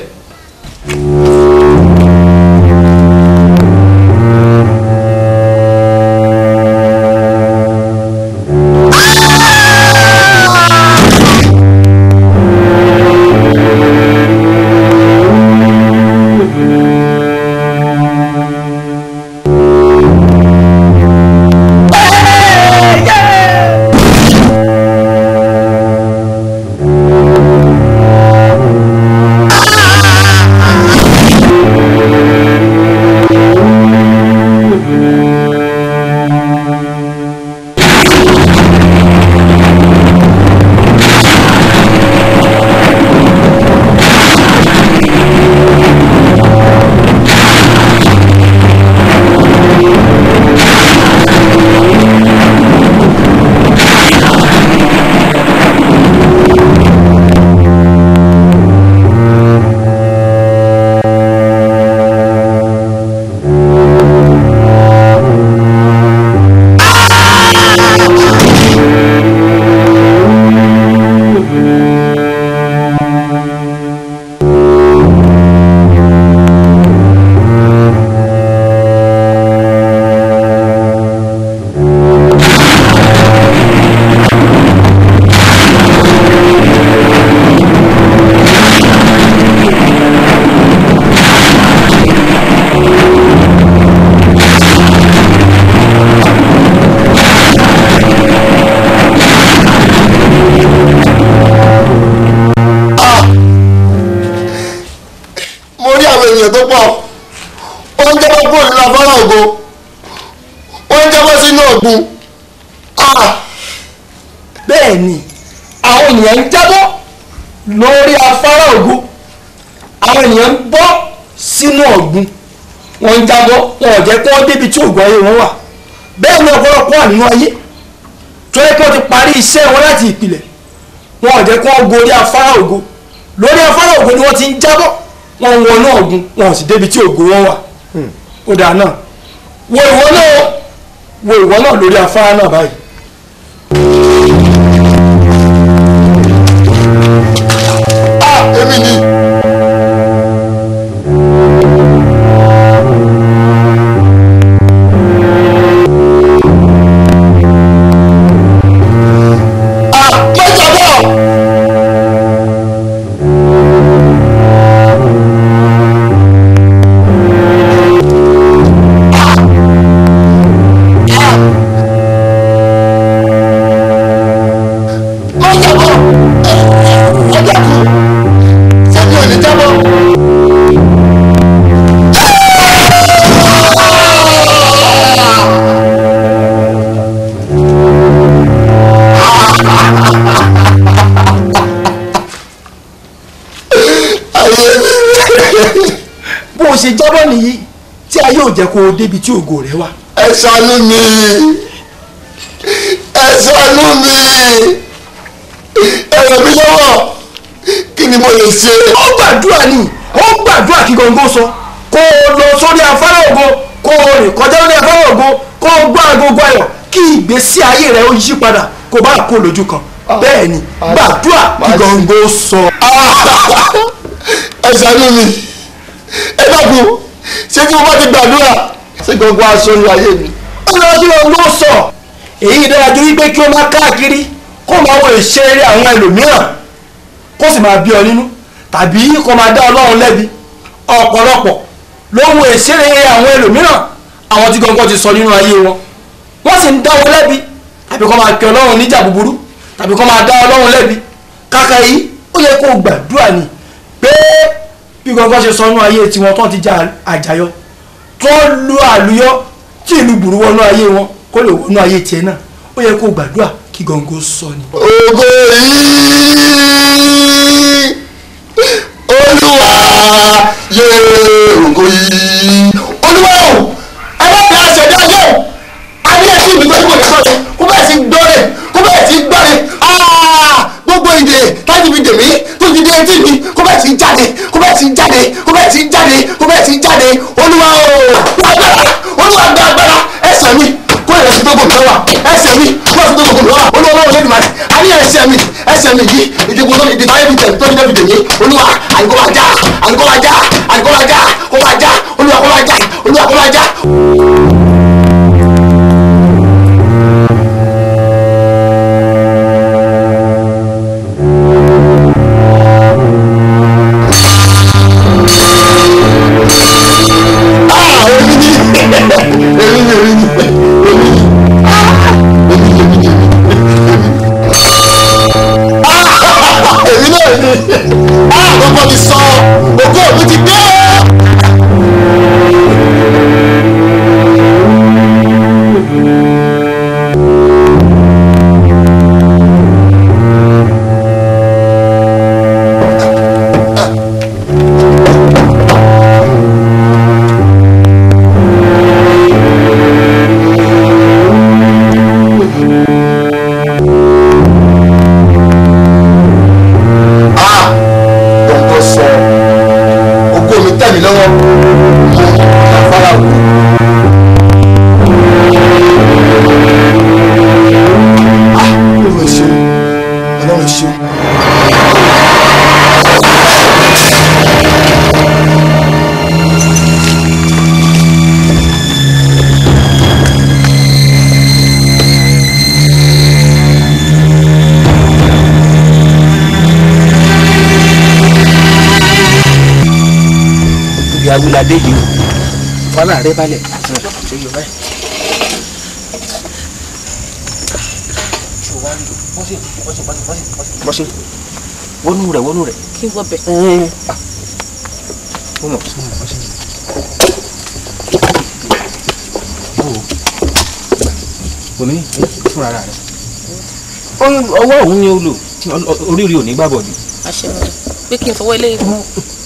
mo rí àwọn èèyàn tó pọ̀ ó ń jábọ́ kúrò nínú afárá ògo ó ń jábọ́ sínú ọ̀gbun bẹ́ẹ̀ ni àwọn ènìyàn ń jábọ́ lórí afárá ògo àwọn ènìyàn ń bọ́ sínú ọ̀gbun wọ́n ń jábọ́ wọn ò jẹ́ kí wọ́n débi tí ògùn ayé wọn wà bẹ́ẹ̀ ni ọ̀pọ̀lọpọ̀ wà nínú ayé tó yẹ kí wọ́n ti parí iṣẹ́ wọn láti ìpìlẹ̀ wọn ò jẹ́ kí wọ́n gorí afárá ògo lórí afárá ògo ni wọ́n ti ń jábọ́ wọn ń wọnú ọ̀gbun wọn ò sì débi tí ògo wọn wà ó dáa náà wo ìwọ náà wo ìwọ náà lórí afárá náà báyìí. èmi ni. ṣe jábọ́ nìyí tí ayé ò jẹ́ kó o débi tí ògo rẹ wà. ẹ ṣàánú mi ẹ ṣàánú mi ẹ ràn mí lọ́wọ́ kí ni mo lè ṣe. ó gbàdúrà ni ó gbàdúrà kí gbọ̀ngàn sọ kó o lọ sórí afárá ògo kó o rìn kọjá lórí afárá ògo kó o gbọ́ agogo ayọ̀ kí ìgbésí ayé rẹ ó yí padà kó o bá kó lójú kan bẹ́ẹ̀ ni gbàdúrà kí gbọ̀ngàn sọ. ẹ ṣàánú mi ẹ dákun ṣé tí mo bá ti gbàdúrà ṣé gbọ̀ngàn aṣọ ní ayé mi. ó lọ sí gbọ̀ngàn sọ èyí dára ju wípé kí o máa káàkiri kó máa wo ìṣeré àwọn ẹlòmíràn kó sì máa bí ọ nínú tàbí kó máa dá ọlọ́run lẹ́bi ọ̀pọ̀lọpọ̀ ló wo ìṣeré àwọn ẹlòmíràn àwọn tí gbọ̀ngàn ti sọ nínú ayé wọn wọ́n sì ń dá wọn lẹ́bi tàbí kó máa pe ọlọ́run níjà búburú tàbí kó máa dá ọlọ́run lẹ́bi kàkà yìí ó yẹ kó o gbàdúrà ni pé bí gbọ̀ngàn ṣe sọ nínú ayé tiwọn tó ti já àjàyọ tó lu àlùyọ tí ìlú burú wọnú ayé wọn kó lè wọnú ayé tiẹ̀ náà ó yẹ kó o gbàdúrà kí gbọ̀ngàn sọ ni. ògo yìí olúwa yé ògo yìí olúwa o ẹlẹ́dàá àṣẹdá yẹ o adé ẹtí mi tó kò ní sọ́ọ̀tì kó bẹ́ẹ̀ sí gbọ́rẹ̀ kó bẹ́ẹ̀ sí gbọ́rẹ̀ gbogbo ìdè láti fi dèmí tó ti dé etí mi kó bẹ́ẹ̀ sí jáde kó bẹ́ẹ̀ sí jáde kó bẹ́ẹ̀ sí jáde kó bẹ́ẹ̀ sí jáde olúwa o agbára olúwa gba agbára ẹsẹ̀ mi kó lè fi tó gòkè lọ́wọ́ ẹsẹ̀ mi kó lè fi tó gòkè lọ́wọ́ olúwa olúwa lẹ́nu màdì a ní ẹsẹ̀ mi ẹsẹ̀ mi yìí ìdìbò tó ìdìbò ayé mi tẹ̀ tó ní dẹ́bi dèmí olúwa àdìgbò máa já àdìgbò máa já àdìgbò máa já kó máa já olúwa kó máa já olúwa kó máa já. èmi náà ni àkọ́kọ́ ti sọ ògo mi ti dé. gbọ̀ngàn sọ ògo mi tẹ̀ mí lọ́wọ́ mo afárá wò. Ah, ọlọ́run ṣe ọlọ́run ṣe. ibi awúladé yìí fọlá rẹ balẹ̀ ṣe yọ báyìí. bọ́sẹ̀ wọnú rẹ̀ wọnú rẹ̀. kí n gbọ́ bẹ̀. ó mọ̀ sí mọ̀ bọ́sẹ̀. omi fúnra rẹ̀ ọwọ́ òun ni ó lò tí oríire ò ní gbàbọ̀ jù. àṣẹ wọn pé kí n fọwọ́ ilé ìfún.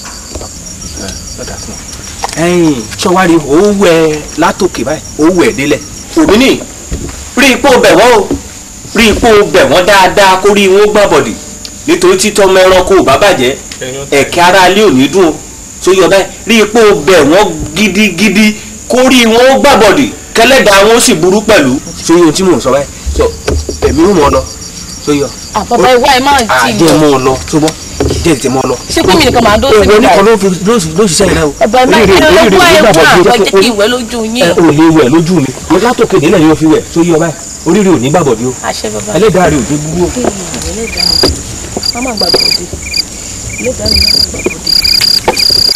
ẹ̀yin sọwárí owó ẹ látòkè báyìí owó ẹ délẹ̀. òmìnì rí ipò bẹ̀ wọ́n o rí ipò bẹ̀ wọ́n dáadáa kó rí wọn gbọ́n bọ̀dì nítorí títọ́ mẹ́ranko ò bá bàjẹ́ ẹ̀kẹ́ ara ilé ò ní dùn o tó yọ báyìí rí ipò bẹ̀ wọ́n gidigidi kó rí wọn gbọ́n bọ̀dì kẹlẹ́dàá wọn ó sì burú pẹ̀lú. so yóò tí mò ń sọ báyìí so èmi ò mọ̀ ọ́ lọ so yọ. àbàbà ìwà ẹ̀ máa ti àjẹ́ mọ́ ọ lọ tó bọ́ jẹ́ tètè mọ́ ọ lọ. ṣé pé mi nìkan máa dó sí ìwọ nígbà nìkan ló yìí. fi ló ṣiṣẹ́ yìí náà o. ọba ẹ̀ máa kí ló lọ́gbọ́ ẹ̀ wà wọ́n jẹ́ kí ìwẹ́ lójú yín. ẹ ò lè wẹ̀ lójú mi mo látòkè nílẹ̀ yóò fi wẹ̀ tó yí ọ báyìí oríire ò ní gbàbọ̀dé o àṣẹ bàbá ẹlẹ́dàá rẹ̀ ò dé burú o. ẹlẹ́dàá má má gbàgbọ́ òde ẹlẹ́dàá mi má má gbàgbọ́ òde.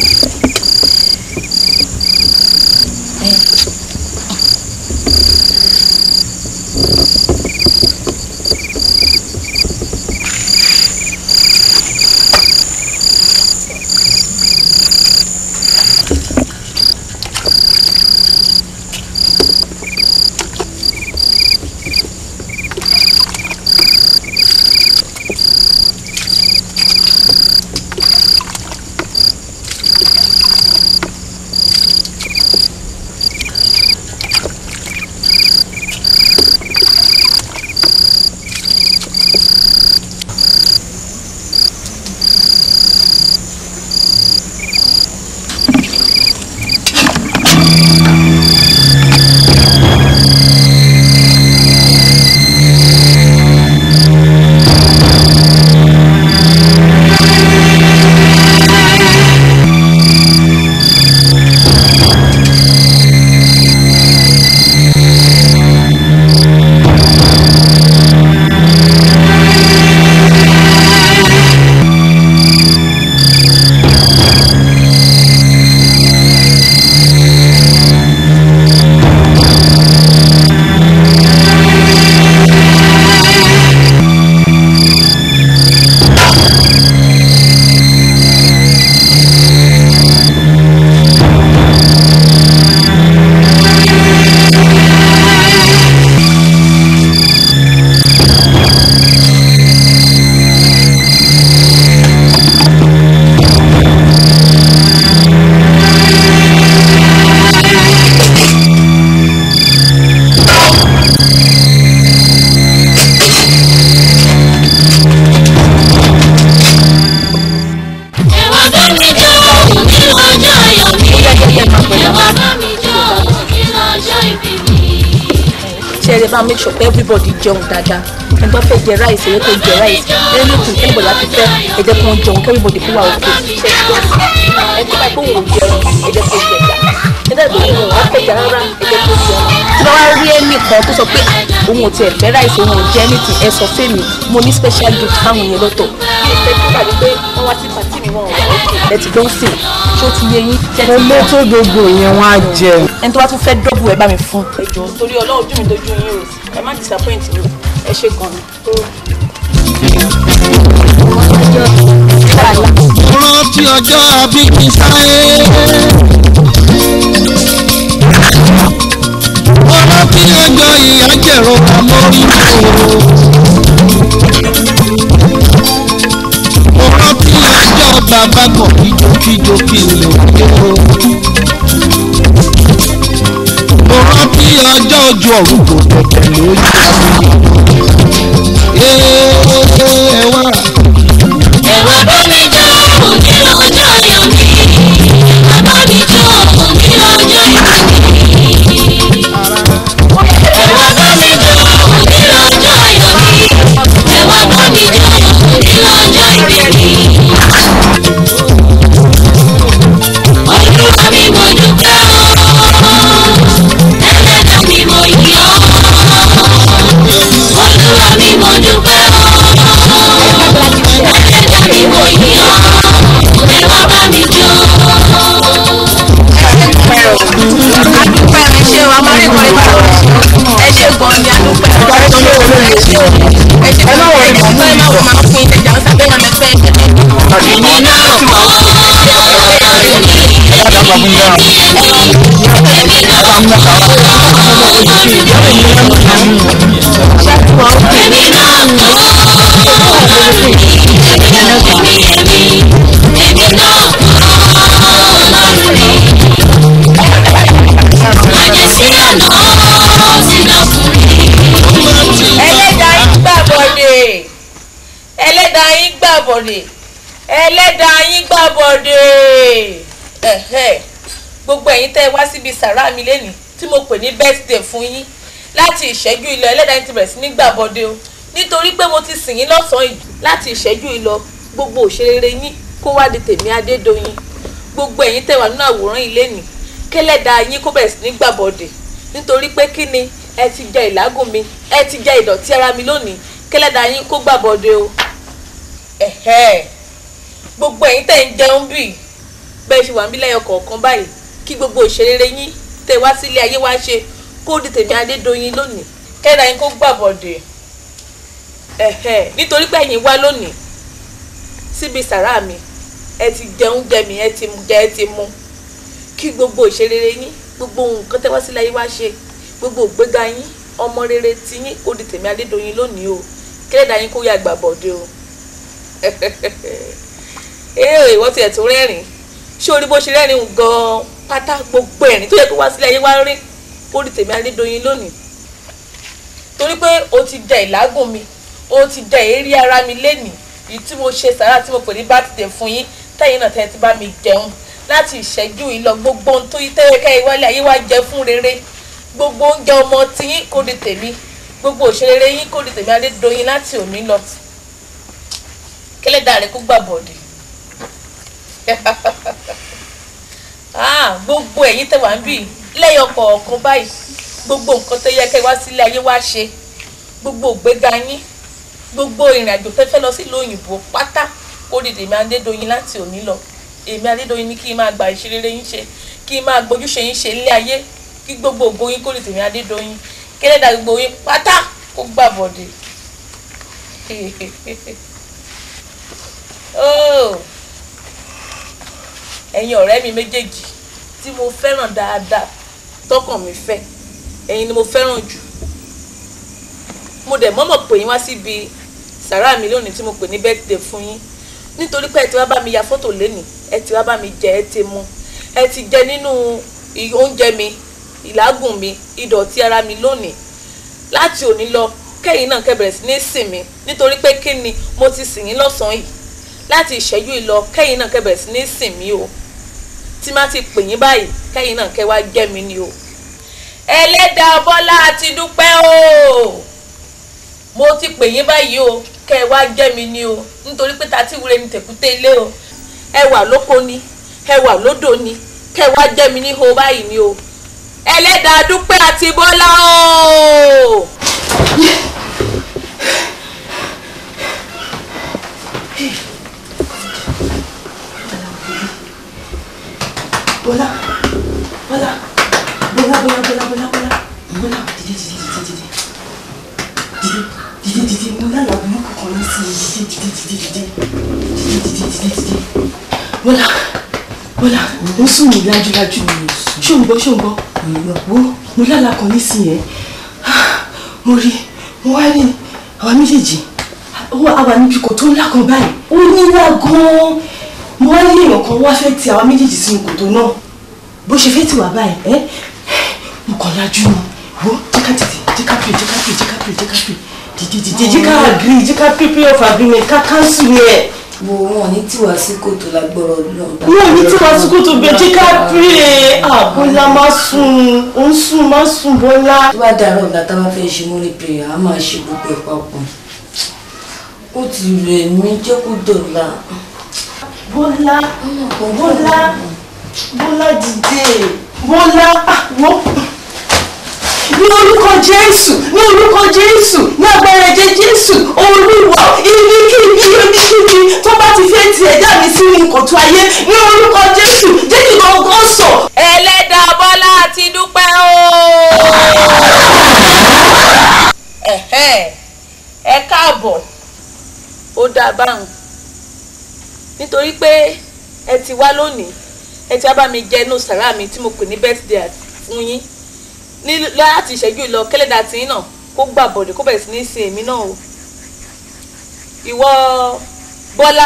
ṣe eré máa make sure pé everybody jẹun dáadáa ẹni tó fẹ́ jẹ rice èyí tó jẹ rice anything anybody láti fẹ́ ẹ jẹ́ kí wọ́n jẹun kí everybody fún wa òkè ṣe é tó ẹ tó bá pé òun ò jẹun ẹ jẹ́ kó jẹ ẹja ẹ dẹ́ lóyún òun wá fẹ́ jà rárá ẹ jẹ́ kó jẹun tí wọ́n wá rí ẹnì kan tó sọ pé òun ò tiẹ̀ fẹ́ rice òun ò jẹ anything ẹ sọ fún mi mo ní special gift fáwọn yẹn lọ́tọ̀ bí ìfẹ́ tó dàbí pé wọ́n wá sí pàtí mi wọn ò wá òkè ẹ ti gbọ́n sìn ṣé ó ti yé yín jẹ́ ti olé tó gbogbo yẹn wọn á jẹ. ẹni tó bá tún fẹ́ dọ́bù ẹ bá mi fún. ẹ jọ̀ọ́ torí ọlọ́run ojú mi dojú yín o ẹ má disappoint mi ẹ ṣe gan ni. rántí ọjọ́ àbíkí sáyé. mo rántí ọjọ́ ìyá jẹ̀rọ àmórí o. mo rántí ọjọ́ bàbá kan kíjokíjo kí n lè dé o. mo rántí ọjọ́ ojú ọ̀run kò tẹ̀tẹ̀ lórí àmì. ẹ wá. Ẹ̀wà bá mi jó òní lọ́jọ́ ayọ̀ mi. Ẹ̀wà bá mi jó òní lọ́jọ́ ìbí mi. Ẹ̀wà bá mi jó òní lọ́jọ́ ayọ̀ mi. Ẹ̀wà bá mi jó òní lọ́jọ́ ìbí mi. Olúwa mi mo dúpẹ́ o. Ẹlẹ́dàá mi mo yìn ọ́. Olúwa mi mo dúpẹ́ o. Ẹlẹ́dàá mi mo yìn ọ́. Ẹ wá bá mi jó. adúpẹ́ ẹ ṣe o amárí kan ìgbà ẹ ṣe gan ni adúpẹ́ ẹ ṣe o ẹ ṣe o ẹ ṣe gan ni ẹ ṣe gan ni máa máa fún ilé ìjà ọ̀sán bẹ́ẹ̀ náà mẹ́fẹ́ Èmi náà mọ̀ èmi náà mọ̀ èmi èmi èmi náà mọ̀ ọlọ́run rí. Àjẹsí àná sínú fún mi. ẹlẹ́dàá yín gbàbọ̀dé ẹlẹ́dàá yín gbàbọ̀dé ẹlẹ́dàá yín gbàbọ̀dé ẹ̀hẹ́ gbogbo ẹ̀yin tẹ́ ẹ wá síbi sàrá mi lẹ́nìí tí mo pè ní birthday fún yín láti ìṣẹ́jú ìlọ ẹlẹ́dàá yín ti bẹ̀rẹ̀ sí ní gbàbọ̀dé o nítorí pé mo ti sìn yín lọ́sàn-án yìí láti ìṣẹ́jú ìlọ gbogbo òṣèré yín kó wá di tèmi adédọ́yìn gbogbo ẹ̀yin tẹ́ wà nínú àwòrán yìí lẹ́nìí kẹ́lẹ́dàá yín kó bẹ̀rẹ̀ sí ní gbàbọ̀dé nítorí pé kí ni ẹ ti jẹ ìlágùn mi ẹ ti jẹ ìdọ̀tí ara mi lónìí kẹ́lẹ́dàá yín kó gbàbọ̀dé o ẹ̀hẹ́ gbogbo ẹ̀yin tẹ́ ń jẹun bì bẹ́ẹ̀ ṣe wà níbí lẹ́yọ kọ̀ọ̀kan báyìí kí gbogbo òṣèré yín tẹ́ wá sílé ayé wá ṣe kó di tèmi adédọ́yìn lónìí kẹ́lẹ́dàá yín kó gbàbọ̀dé ẹ̀hẹ́ nítorí pé ẹ̀yin wá lónìí síbi sàrá mi ẹ ti jẹun jẹ mi ẹ ti mu jẹ ẹ ti mu kí gbogbo ìṣeré yín gbogbo nǹkan tẹ́ wá sílé ayé wá ṣe gbogbo ògbéga yín ọmọ rere ti yín kó di tèmi adédọ́yìn lónìí o kẹ́lẹ́dàá yín kó yá gbàbọ̀dé o ee ìwọ tiẹ̀ tó rẹ́rìn ṣé orí bó ṣe rẹ́rìn gan-an pátá gbogbo ẹ̀rín tó yẹ kó wá sílé ayé wá rí kó di tèmi adédọ́yìn lónìí torí pé o ti jẹ ìlágùn mi o ti jẹ èérí ara mi lénìí èyí tí mo ṣe sàrà tí mo pè ní bátìdè fún yín tẹ́yìn náà tẹ́ ti bá mi jẹun láti ìṣẹ́jú ìlọ gbogbo ohun tó yí tẹ́yẹ ká ìwálé ayé wá jẹ fún rere gbogbo oúnjẹ ọmọ tí yín kó di tèmi gbogbo òṣèré yín kó di tèmi adédọ́yìn láti òní lọ kẹlẹ́dàá rẹ kó gbà bọ̀dì gbogbo ẹ̀yin tẹ́ wà ń bì lẹ́yọ̀ kọ̀ọ̀kan báyìí gbogbo nǹkan tó yẹ kẹ́ wá sílé ayé wá ṣe gbogbo ògbéga yín gbogbo ìrìn àjò tẹ́fẹ́ lọ sílùú òyìnbó pátá kó dìde èmi adédọ́yìn láti òní lọ èmi adédọ́yìn ní kí n máa gba ìṣeré yín ṣe kí n máa gbójúṣe yín ṣe ilé ayé kí gbogbo ògo yín kó dìde èmi adédọ́yìn kẹlẹ́dàá gbogbo yín pátá kó gbà bọ̀dì. Oh. ẹ̀yin ọ̀rẹ́ mi méjèèjì tí mo fẹ́ràn dáadáa tọkàn mi fẹ́ ẹ̀yin ni mo fẹ́ràn jù mo dẹ̀ mọ́mọ́ pè yín wá síbi sàrá mi lónìí tí mo pè ní birthday fún yín nítorí pé ẹ ti wá bá mi ya fọ́tò lénìí ẹ ti wá bá mi jẹ ẹ ti mu ẹ ti jẹ nínú oúnjẹ mi ìlágùn mi ìdọ̀tí ara mi lónìí láti òní lọ kẹ́yìn náà kẹ́ bẹ̀rẹ̀ sí ní sìn mí nítorí pé kí ni mo ti sìn yín lọ́sàn-án yìí láti ìṣẹ́jú ìlọ kẹ́yìn náà kẹ́ bẹ̀rẹ̀ sí ní sìn mí o tí má ti pè yín báyìí kẹ́yìn náà kẹ́ wá jẹ́ mi ni o ẹlẹ́dàá bọ́lá àti dúpẹ́ o mo ti pè yín báyìí o kẹ́ ẹ wá jẹ́ mi ní o nítorí pé tàtí wúre ní tẹ̀kúté ilé o ẹ wà lóko ni ẹ wà lódò ni kẹ́ ẹ wá jẹ́ mi ní ho báyìí ni o ẹlẹ́dàá dúpẹ́ àti bọ́lá o. Bọ́lá Bọ́lá Bọ́lá Bọ́lá Bọ́lá Bọ́lá Bọ́lá Bọ́lá dìde dìde dìde dìde dìde dìde dìde mo lálàá burúkú kan ní sí i dìde dìde dìde dìde dìde dìde dìde Bọ́lá Bọ́lá mo sùn ní lájúlájú ṣó ń gbọ́ ṣó ń gbọ́ wo mo lálàá kan ní sí i yẹn mo rí mo wá rí àwa méjèèjì àwa níbi kò tó ńlá kan báyìí ó nílá gan-an mo wá ní èèyàn kan wá fẹ́ ti àwa méjèèjì sínú kòtò náà bó ṣe fẹ́ tì wá báyìí ẹ́ mo kàn lajú ni wo jẹ́ ká tètè jẹ́ ká pè jẹ́ ká pè jẹ́ ká pè jẹ́ ká pè dìde dìde jẹ́ ká agree jẹ́ ká pè pay of agreement ká cancel yẹn. wo wọn ní tiwa sí kòtò lágbọrọ náà. wọn ò ní tí wàá sùkú tó bẹ jẹ́ ká pè àbọ̀lá má sùn ó ń sùn má sùn bọ́lá. tó bá dàrọ̀ ọ̀la tá a bá fẹ́ ṣe mọ́lẹ̀ prayer a máa ṣe gbogbo ẹ̀ papọ̀ ó ti rẹ̀ mí jẹ́ kó dọ̀la. bọ́lá bọ́lá bọ́lá dìde bọ́lá wọ́n ní orúkọ jésù ní orúkọ jésù ní agbára ẹ̀jẹ̀ jésù olúwa ibikíbi ibikíbi tó bá ti fẹ́ ti ẹ̀dá mi sínú kòtò ayé ní orúkọ jésù jẹ́ kí gbọ̀ngàn sọ. ẹlẹ́dàá bọ́lá àti dúpẹ́ o. Ẹ̀hẹ́n, ẹ káàbọ̀ ó dáa báwọn nítorí pé ẹ ti wá lónìí ẹ ti wá bá mi jẹ inú sàrá mi tí mo pè ní birthday fún yín ní láti ìṣẹ́jú lọ kẹ́lẹ́dà tí yín náà kó gbà bọ̀dẹ̀ kó bẹ̀rẹ̀ sí ní sin èmi náà o ìwọ bọ́lá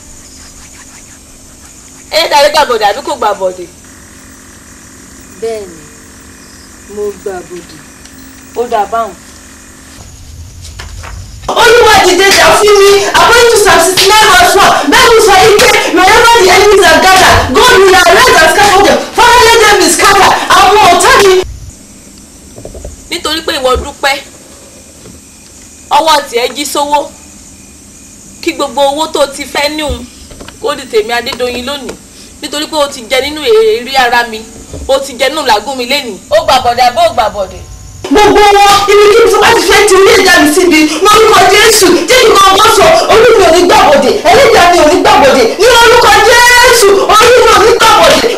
ẹ̀yẹ́dà rẹ̀ gbà bọ̀dẹ̀ àbí kò gbà bọ̀dẹ̀. bẹ́ẹ̀ni mo gbà bòdì. ó dáa báwọn. olúwa dìde jà fún mi according to psalm sixty nine verse one bible sọ yìí pé wherever the enemies are gathered god will arise and scatter them father let them be scattered àwọn ọ̀tá mi. nítorí pé ìwọ dúpẹ́ ọwọ́ tiẹ̀ jí sówó kí gbogbo owó tó ti fẹ́ níhun kó di tèmi adédọ̀yìn lónìí nítorí pé o ti jẹ nínú èrè ara mi o ti jẹ nínú làágùn mi lénìí ó gbà bọ̀dẹ̀ àbó gbà bọ̀dẹ̀. gbogbo wọn ibikíbi tó bá ti fẹ́ ti ilé ìjà mi síbi lórúkọ jésù jẹ́ kí wọ́n bọ́ sọ orí mi ò ní gbàbọ̀dẹ̀ ẹlẹ́dàá mi ò ní gbàbọ̀dẹ̀ ní orúkọ jésù orí mi ò ní gbàbọ̀dẹ̀.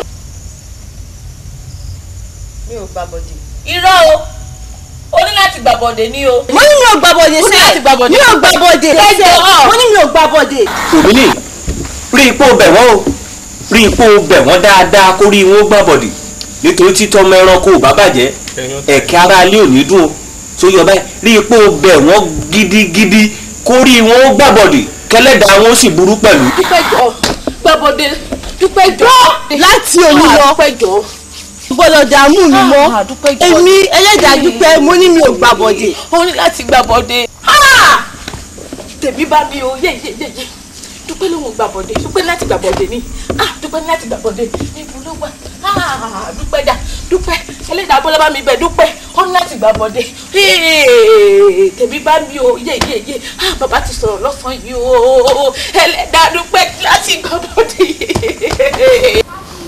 mi ò gbà bọ̀dẹ̀. irọ́ o o ní láti gbà bọ̀dẹ̀ ní o. mo ní mi ò gbà bọ̀dẹ̀ o ní láti sẹ́ẹ̀ gbà bọ̀dẹ̀. mi ò gbà bọ̀dẹ̀ ẹjọ́ mo ní mi ò gbà bọ̀dẹ̀. òbílì rí ipò bẹ̀ wọ́n o rí ipò bẹ̀ wọ́n dáadáa kó rí wọn gbà bọ̀dì nítorí títọ́ ọmọ ẹranko ò bá bàjẹ́ ẹ̀kẹ́ ara ilé ò ní dùn o tó yọ báyìí rí ipò bẹ̀ wọ́n gidigidi kó rí wọn gbà bọ̀dì kẹlẹ́dàá wọn ó sì burú pẹ̀lú. dúpẹ́ jọ gbà bọ̀dẹ̀ dúpẹ́ jọ. láti òní lọ dúpẹ́ jọ. gbọ́dọ̀ dààmú mi mọ́ èmi ẹlẹ́dàá dúpẹ́ mo ní mi ò gbà bọ̀dẹ̀. o ní láti gbà bọ̀dẹ̀. tèmi bá mi o yé yé yé yé dúpẹ́ ló ń gbà bọ̀dẹ̀ dúpẹ́ láti gbà bọ̀dẹ̀ ni ah dúpẹ́ láti gbà bọ̀dẹ̀ níbo ló wà ah dúpẹ́ dà dúpẹ́ ẹlẹ́dàá bọ́lá bá mi bẹ̀ dúpẹ́ ó ní láti gbà bọ̀dẹ̀ Hey, tèmi bá mi o yé yé yé ah bàbá ti sọ̀rọ̀ lọ́sàn-án yìí o ẹlẹ́dàá dúpẹ́ láti gbà bọ̀dẹ̀.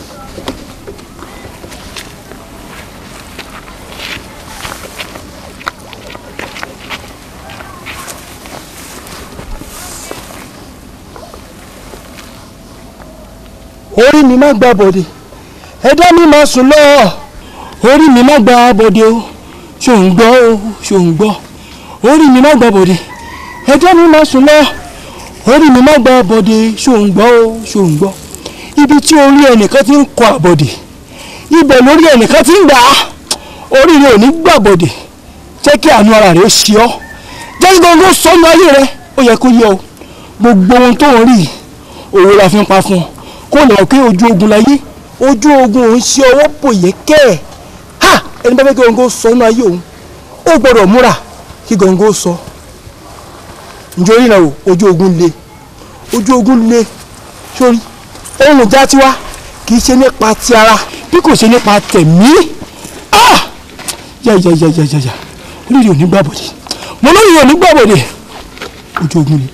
orí mi má gba bọ̀dẹ̀ ẹ̀dá mi má sùn lọ orí mi má gba bọ̀dẹ̀ o ṣò ń gbọ́ o ṣò ń gbọ́ orí mi má gba bọ̀dẹ̀ ẹ̀dá mi má sùn lọ orí mi má gba bọ̀dẹ̀ ṣò ń gbọ́ o ṣò ń gbọ́ ibi tí orí ẹnìkan ti ń kọ àbọ̀dẹ̀ ibẹ̀ lórí ẹnìkan ti ń gbà á orí rẹ ò ní gbà bọ̀dẹ̀ jẹ́ kí àánú ara rẹ ṣe ọ́ jẹ́ kí gbogbo sọ́nù ayé rẹ ó yẹ kó yẹ o gbogbo ohun tó ń rí yìí, òwe la fi ń pa fún ọ kó lè pé ojú ogun láyé ojú ogun òun ṣe ọwọ́ bòye kẹ́ ẹ̀ ha ẹni bá fẹ́ kí gbọ̀ngàn sọ inú ayé òun ó gbọ́dọ̀ múra kí gbọ̀ngàn sọ njẹ́ orí náà o ojú ogun le ojú ogun le sórí ohun ìjà tiwa kì í ṣe nípa ti ara bí kò ṣe nípa tẹ̀mí ah jajajajaja olórí ò ní gbàbọ̀dé mo lórí ò ní gbàbọ̀dé ojú ogun ni.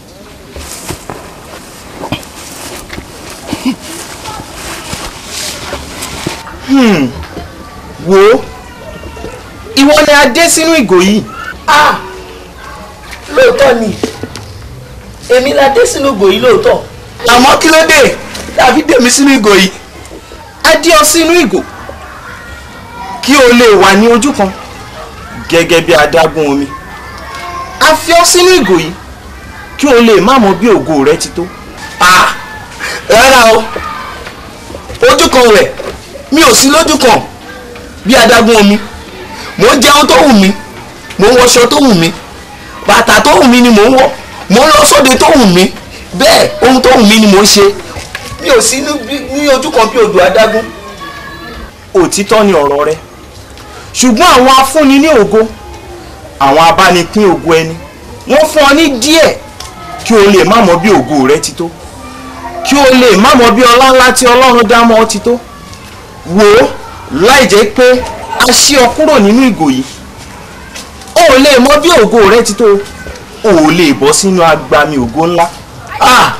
Hmm. wo ìwọ ni a dé sínú ìgò yìí. ah lóòótọ́ ni èmi la dé sínú ìgò yìí lóòótọ́. àmọ́ kí ló dé tàbí dèmí sínú ìgò yìí a dé ọ sínú ìgò kí o lè wà ní ojú kan gẹ́gẹ́ bí adágún omi a fi ọ sínú ìgò yìí kí o lè má mọ bí ògo rẹ ti tó. ah rárá o ojú kan rẹ̀ mi ò sí lójú kan bí adágún omi mò ń jẹun tó wù mí mò ń wọṣọ tó wù mí bàtà tó wù mí ni mò ń wọ̀ mò ń lọ sóde tó wù mí bẹ́ẹ̀ ohun tó wù mí ni mò ń ṣe mi ò sí ní ojú kan bí odò adágún. òtítọ́ ni ọ̀rọ̀ rẹ ṣùgbọ́n àwọn afúnni ní ògo àwọn abánipín ògo ẹni wọ́n fún ọ ní díẹ̀ kí o lè má mọ bí ògo rẹ ti tó kí o lè má mọ bí ọlá ńlá tí ọlọ́run dá mọ́ ọ ti tó wò ó láì jẹ́ pé a ṣí ọ kúrò nínú ìgò yìí o ò lè mọ bí ògo rẹ ti tó o ò lè bọ́ sínú agbami ògo ńlá ah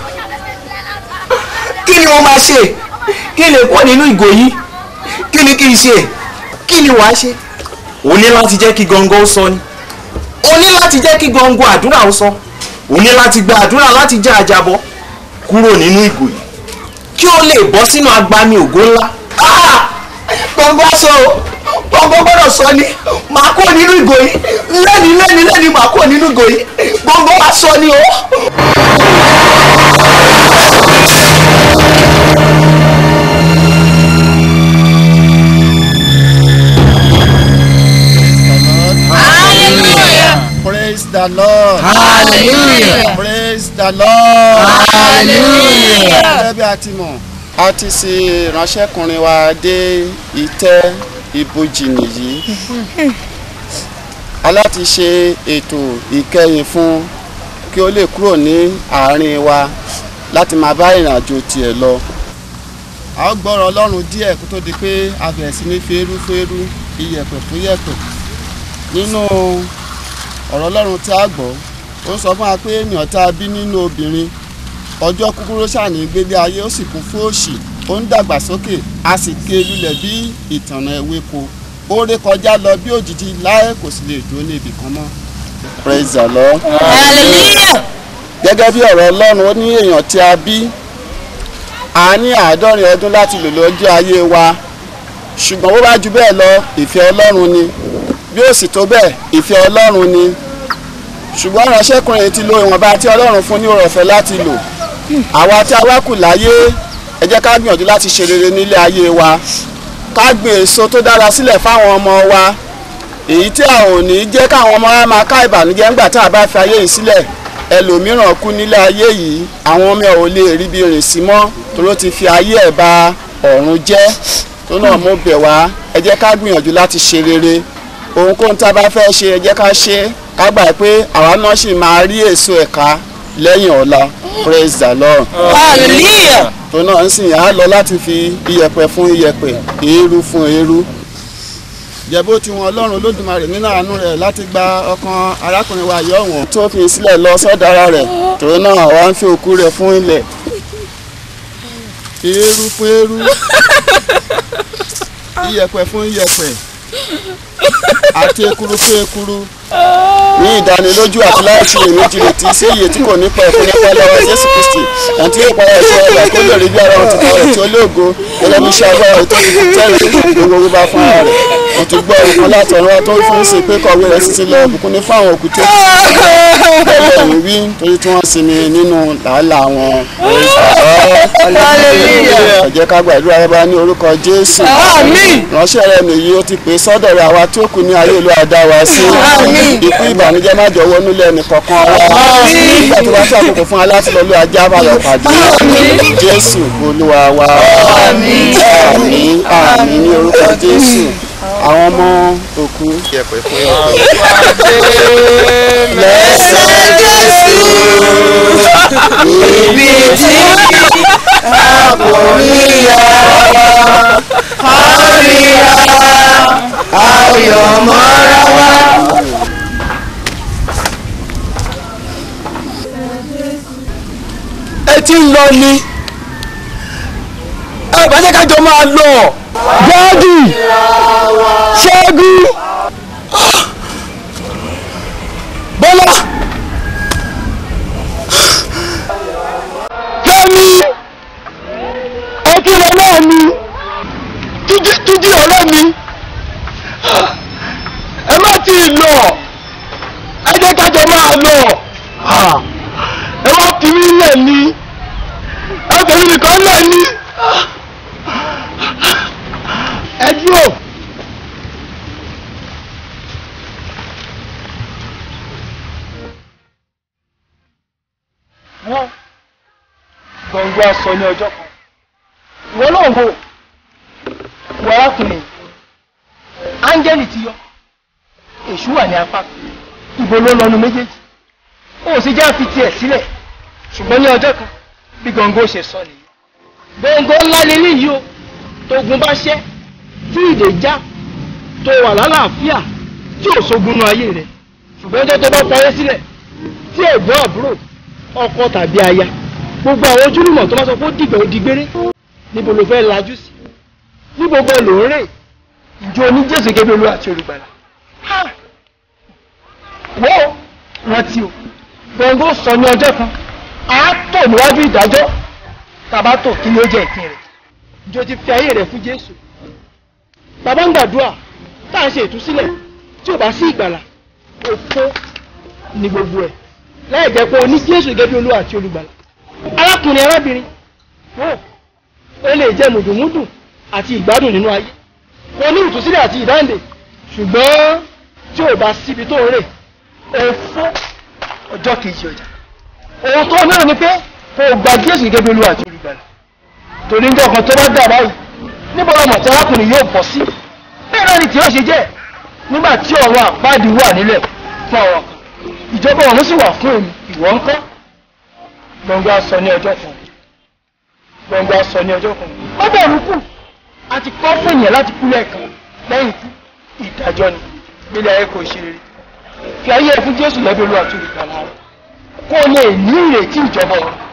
kí ni mo máa ṣe kí n lè kó nínú ìgò yìí kí ni kí n ṣe kí ni wàá ṣe o ní láti jẹ́ kí gangan ó sọ ni o ní láti jẹ́ kí gangan àdúrà ó sọ o ní láti gba àdúrà láti já àjàbọ́ kúrò nínú ìgò yìí kí o lè bọ́ sínú agbami ògo ńlá. gbọ̀ngàn sọ o gbọ̀ngàn gbọ́dọ̀ sọ ni màá kó nínú ìgò yìí lẹ́ni lẹ́ni lẹ́ni màá kó nínú ìgò yìí gbọ̀ngàn wá sọ ni o. Praise the Lord. Hallelujah. Praise the Lord. Hallelujah. Gẹ́gẹ́ bí a ti mọ̀, a ti ṣe ìránṣẹ́kùnrin wa dé ìtẹ́ ibojì nìyí. Aláti ṣe ètò ìkẹyìn fún kí ó lè kúrò ní àárín wa láti máa bá ìrìn àjò tiẹ̀ lọ. A ó gbọ́rọ̀ Ọlọ́run díẹ̀ kó tó di pé a bẹ̀rẹ̀ sí ní fẹ́rú fẹ́rú iyẹ̀pẹ̀ fún yẹ̀pẹ̀. Nínú ọ̀rọ̀ ọlọ́run tí a gbọ́ ó sọ fún wa pé ènìyàn tá a bí nínú obìnrin ọjọ́ kúkúrú ṣàní gbélé ayé ó sì kún fún òṣì ó ń dàgbà sókè a sì ké lulẹ̀ bí ìtànà ewéko ó ré kọjá lọ bí òjijì láé kò sì lè dúró ní ibì kan mọ́. praise the lord. hallelujah. gẹ́gẹ́ bí ọ̀rọ̀ ọlọ́run ó ní èèyàn tí a bí a ní àádọ́rin ọdún láti lò lọ́jọ́ ayé wa ṣùgbọ́n bó bá ju bẹ́ẹ̀ lọ ìfẹ́ ọlọ́run ni bí ó sì tó bẹ́ẹ̀ ìfẹ́ ọlọ́run ni ṣùgbọ́n ìránṣẹ́kùnrin ti lo ìwọ̀nba tí ọlọ́run fún ní oore ọ̀fẹ́ láti lò àwa tí a wá kù láyé ẹ jẹ́ ká gbìyànjú láti ṣe rere nílé ayé wa ká gbin èso tó dára sílẹ̀ fáwọn ọmọ wa èyí tí a ò ní jẹ́ káwọn ọmọ wa máa ká ìbànújẹ́ ńgbà tá a bá fi ayé yìí sílẹ̀ ẹlòmíràn kú nílé ayé yìí àwọn ọmọ ẹ̀ ò lè rí bí rìn sí mọ́ toró ti fi ayé ẹ̀ ba ọ̀run jẹ́ tó náà mo bẹ̀ wá ẹ jẹ́ ká gbìyànjú láti ṣe rere ohunkóhun tá a bá fẹ́ ṣe ẹ jẹ́ ká ṣe é ká gbà pé àwa náà sì máa rí èso ẹ̀ka lẹ́yìn ọ̀la praise the lord. hallelujah. tó náà ń sìn á lọ láti fi iyẹ̀pẹ̀ fún iyẹ̀pẹ̀ èérú fún èérú. jẹ́bó tí wọn ọlọ́run olódùmarè nínú àánú rẹ̀ láti gba ọkàn arákùnrin wa yọ̀ wọ́n. tó fi sílẹ̀ lọ sọ́dọ̀ ara rẹ̀ tó náà wá ń fi òkú rẹ̀ fún ilẹ̀. èérú fún èérú iyẹ̀pẹ̀ fún iyẹ̀pẹ̀ àti ekuru fún ekuru ní ìdánilójú àti láìsí èméjì retí sí iye tí kò ní pẹ́ fún nípa lọ́wọ́ jésù kristi àti ìpa ẹ̀ṣọ́ ẹ̀dá kó lè rí bí ara wọn ti kọ́ rẹ̀ tí ó lóògo gẹ́gẹ́ bí iṣẹ́ agbára rẹ̀ tó ti fi tẹ́rì gbogbo gbogbo bá fún ara rẹ̀ mo ti gbọ́ ìkan láti ọ̀run tó fún sí pé kọ̀wé rẹ̀ sì ti lọ bùkún ní fún àwọn òkú tó bẹ́ẹ̀ ni wí torí tí wọ́n sinmi nínú làálàá wọn. ẹ jẹ́ ká gbàdúrà rẹ bá ní orúkọ jésù ránṣẹ́ rẹ nìyí ó ti pè sọ́dọ̀ rẹ àwa tó kù ní ayé ìlú àdá wa sí ikú ìbànújẹ́ má jọ wọnú lẹ́nu kankan wa nígbà tó bá tó àkókò fún alátìlọ́lù ajá bá lọ pàdé jésù olúwa wa àmín àmín ní orúkọ jésù àwọn ọmọ òkú. lẹ́sẹ̀ jésù ibi tí a kò rí ya a rí ya a yọ̀ mọ́ra wa. ẹ ti ń lọ ni ẹ bá jẹ́ ká jọ máa lọ. jáde ṣẹ́gun bọ́lá fẹ́mi ọtí ọlọ́ mi túnjí ọ̀rẹ́ mi ẹ má ti lọ ẹ jẹ́ ká jọ máa lọ ẹ wá fi mí lẹ̀ ní ẹ fẹ̀mí nìkan lẹ̀ ní ẹ dúró. wọ́n gbọ̀ngbọ́n aṣọ ní ọjọ́ kan ìwọ náà wò wọ arákùnrin áńgẹ́lì ti yọ èṣù wà ní apá ibo ló lọ́nu méjèèjì ó sì já fi tiẹ̀ sílẹ̀ ṣùgbọ́n ní ọjọ́ kan bí gbọ̀ngbọ́n ṣe sọ nìyí gbọ̀ngbọ́n ńlá lélẹ́yìí o tógun bá ṣẹ́ tí ìdè já tó wà lálàáfíà tí ò sógun nú ayé rẹ̀ ṣùgbọ́n ọjọ́ tó bá fayé sílẹ̀ tí ẹ̀gbọ́n àbúrò ọkọ tàbí aya gbogbo àwọn ojúlùmọ̀ tó bá sọ pé ó dìgbà ó di gbére níbo ló fẹ́ lajú sí níbo gan ló ń rè ìjọ oní jésù gẹ́gẹ́ olú àti olùgbàlà wọ́n rántí o gbọ̀ngàn sọ ní ọjọ́ kan a tò níwájú ìdájọ́ tàbá tò kí ni ó jẹ́ ìpín rẹ̀ ìjọ ti fi ayé rẹ̀ fún jésù bàbá ń gbàdúrà tá à ń ṣe ìtúsílẹ̀ tí ò bá sí ìgbàlà òfó ni gbogbo ẹ̀ láì jẹ́ pé o ní jésù gẹ́gẹ́ bí olúwa àti olùgbàlà arákùnrin arábìnrin wò ó lè jẹ́ mùdùmúdù àti ìgbádùn nínú ayé o ní ìtúsílẹ̀ àti ìdáǹdè ṣùgbọ́n tí ò bá síbi tó ń rè o fún ọjọ́ kejì ọjà ohun tó náà ni pé kó o gba jésù gẹ́gẹ́ bí olúwa àti olùgbàlà torí ń jọkan tó bá dà báyìí níbo lọmọ tí arákùnrin yóò bọ̀ sí bẹ́ẹ̀ náà ni tí ó ṣe jẹ́ nígbà tí ọ̀rọ̀ àpáàdì wà nílẹ̀ fún àwọn kan ìjọba ọ̀run sì wà fún èmi ìwọ ń kọ́ gbọ̀ngàn aṣọ ní ọjọ́ kan gbọ̀ngàn aṣọ ní ọjọ́ kan ó bẹ̀rù kù a ti kọ́ fún ènìyàn láti kú lẹ́ẹ̀kan lẹ́yìn ikú ìdájọ́ ni gbélé ayé kò ṣe rere fi ayé ẹ fún jésù lẹ́bí olúwa tó lè gbà lára kó o lè ní ìrètí ìjọba ọ̀run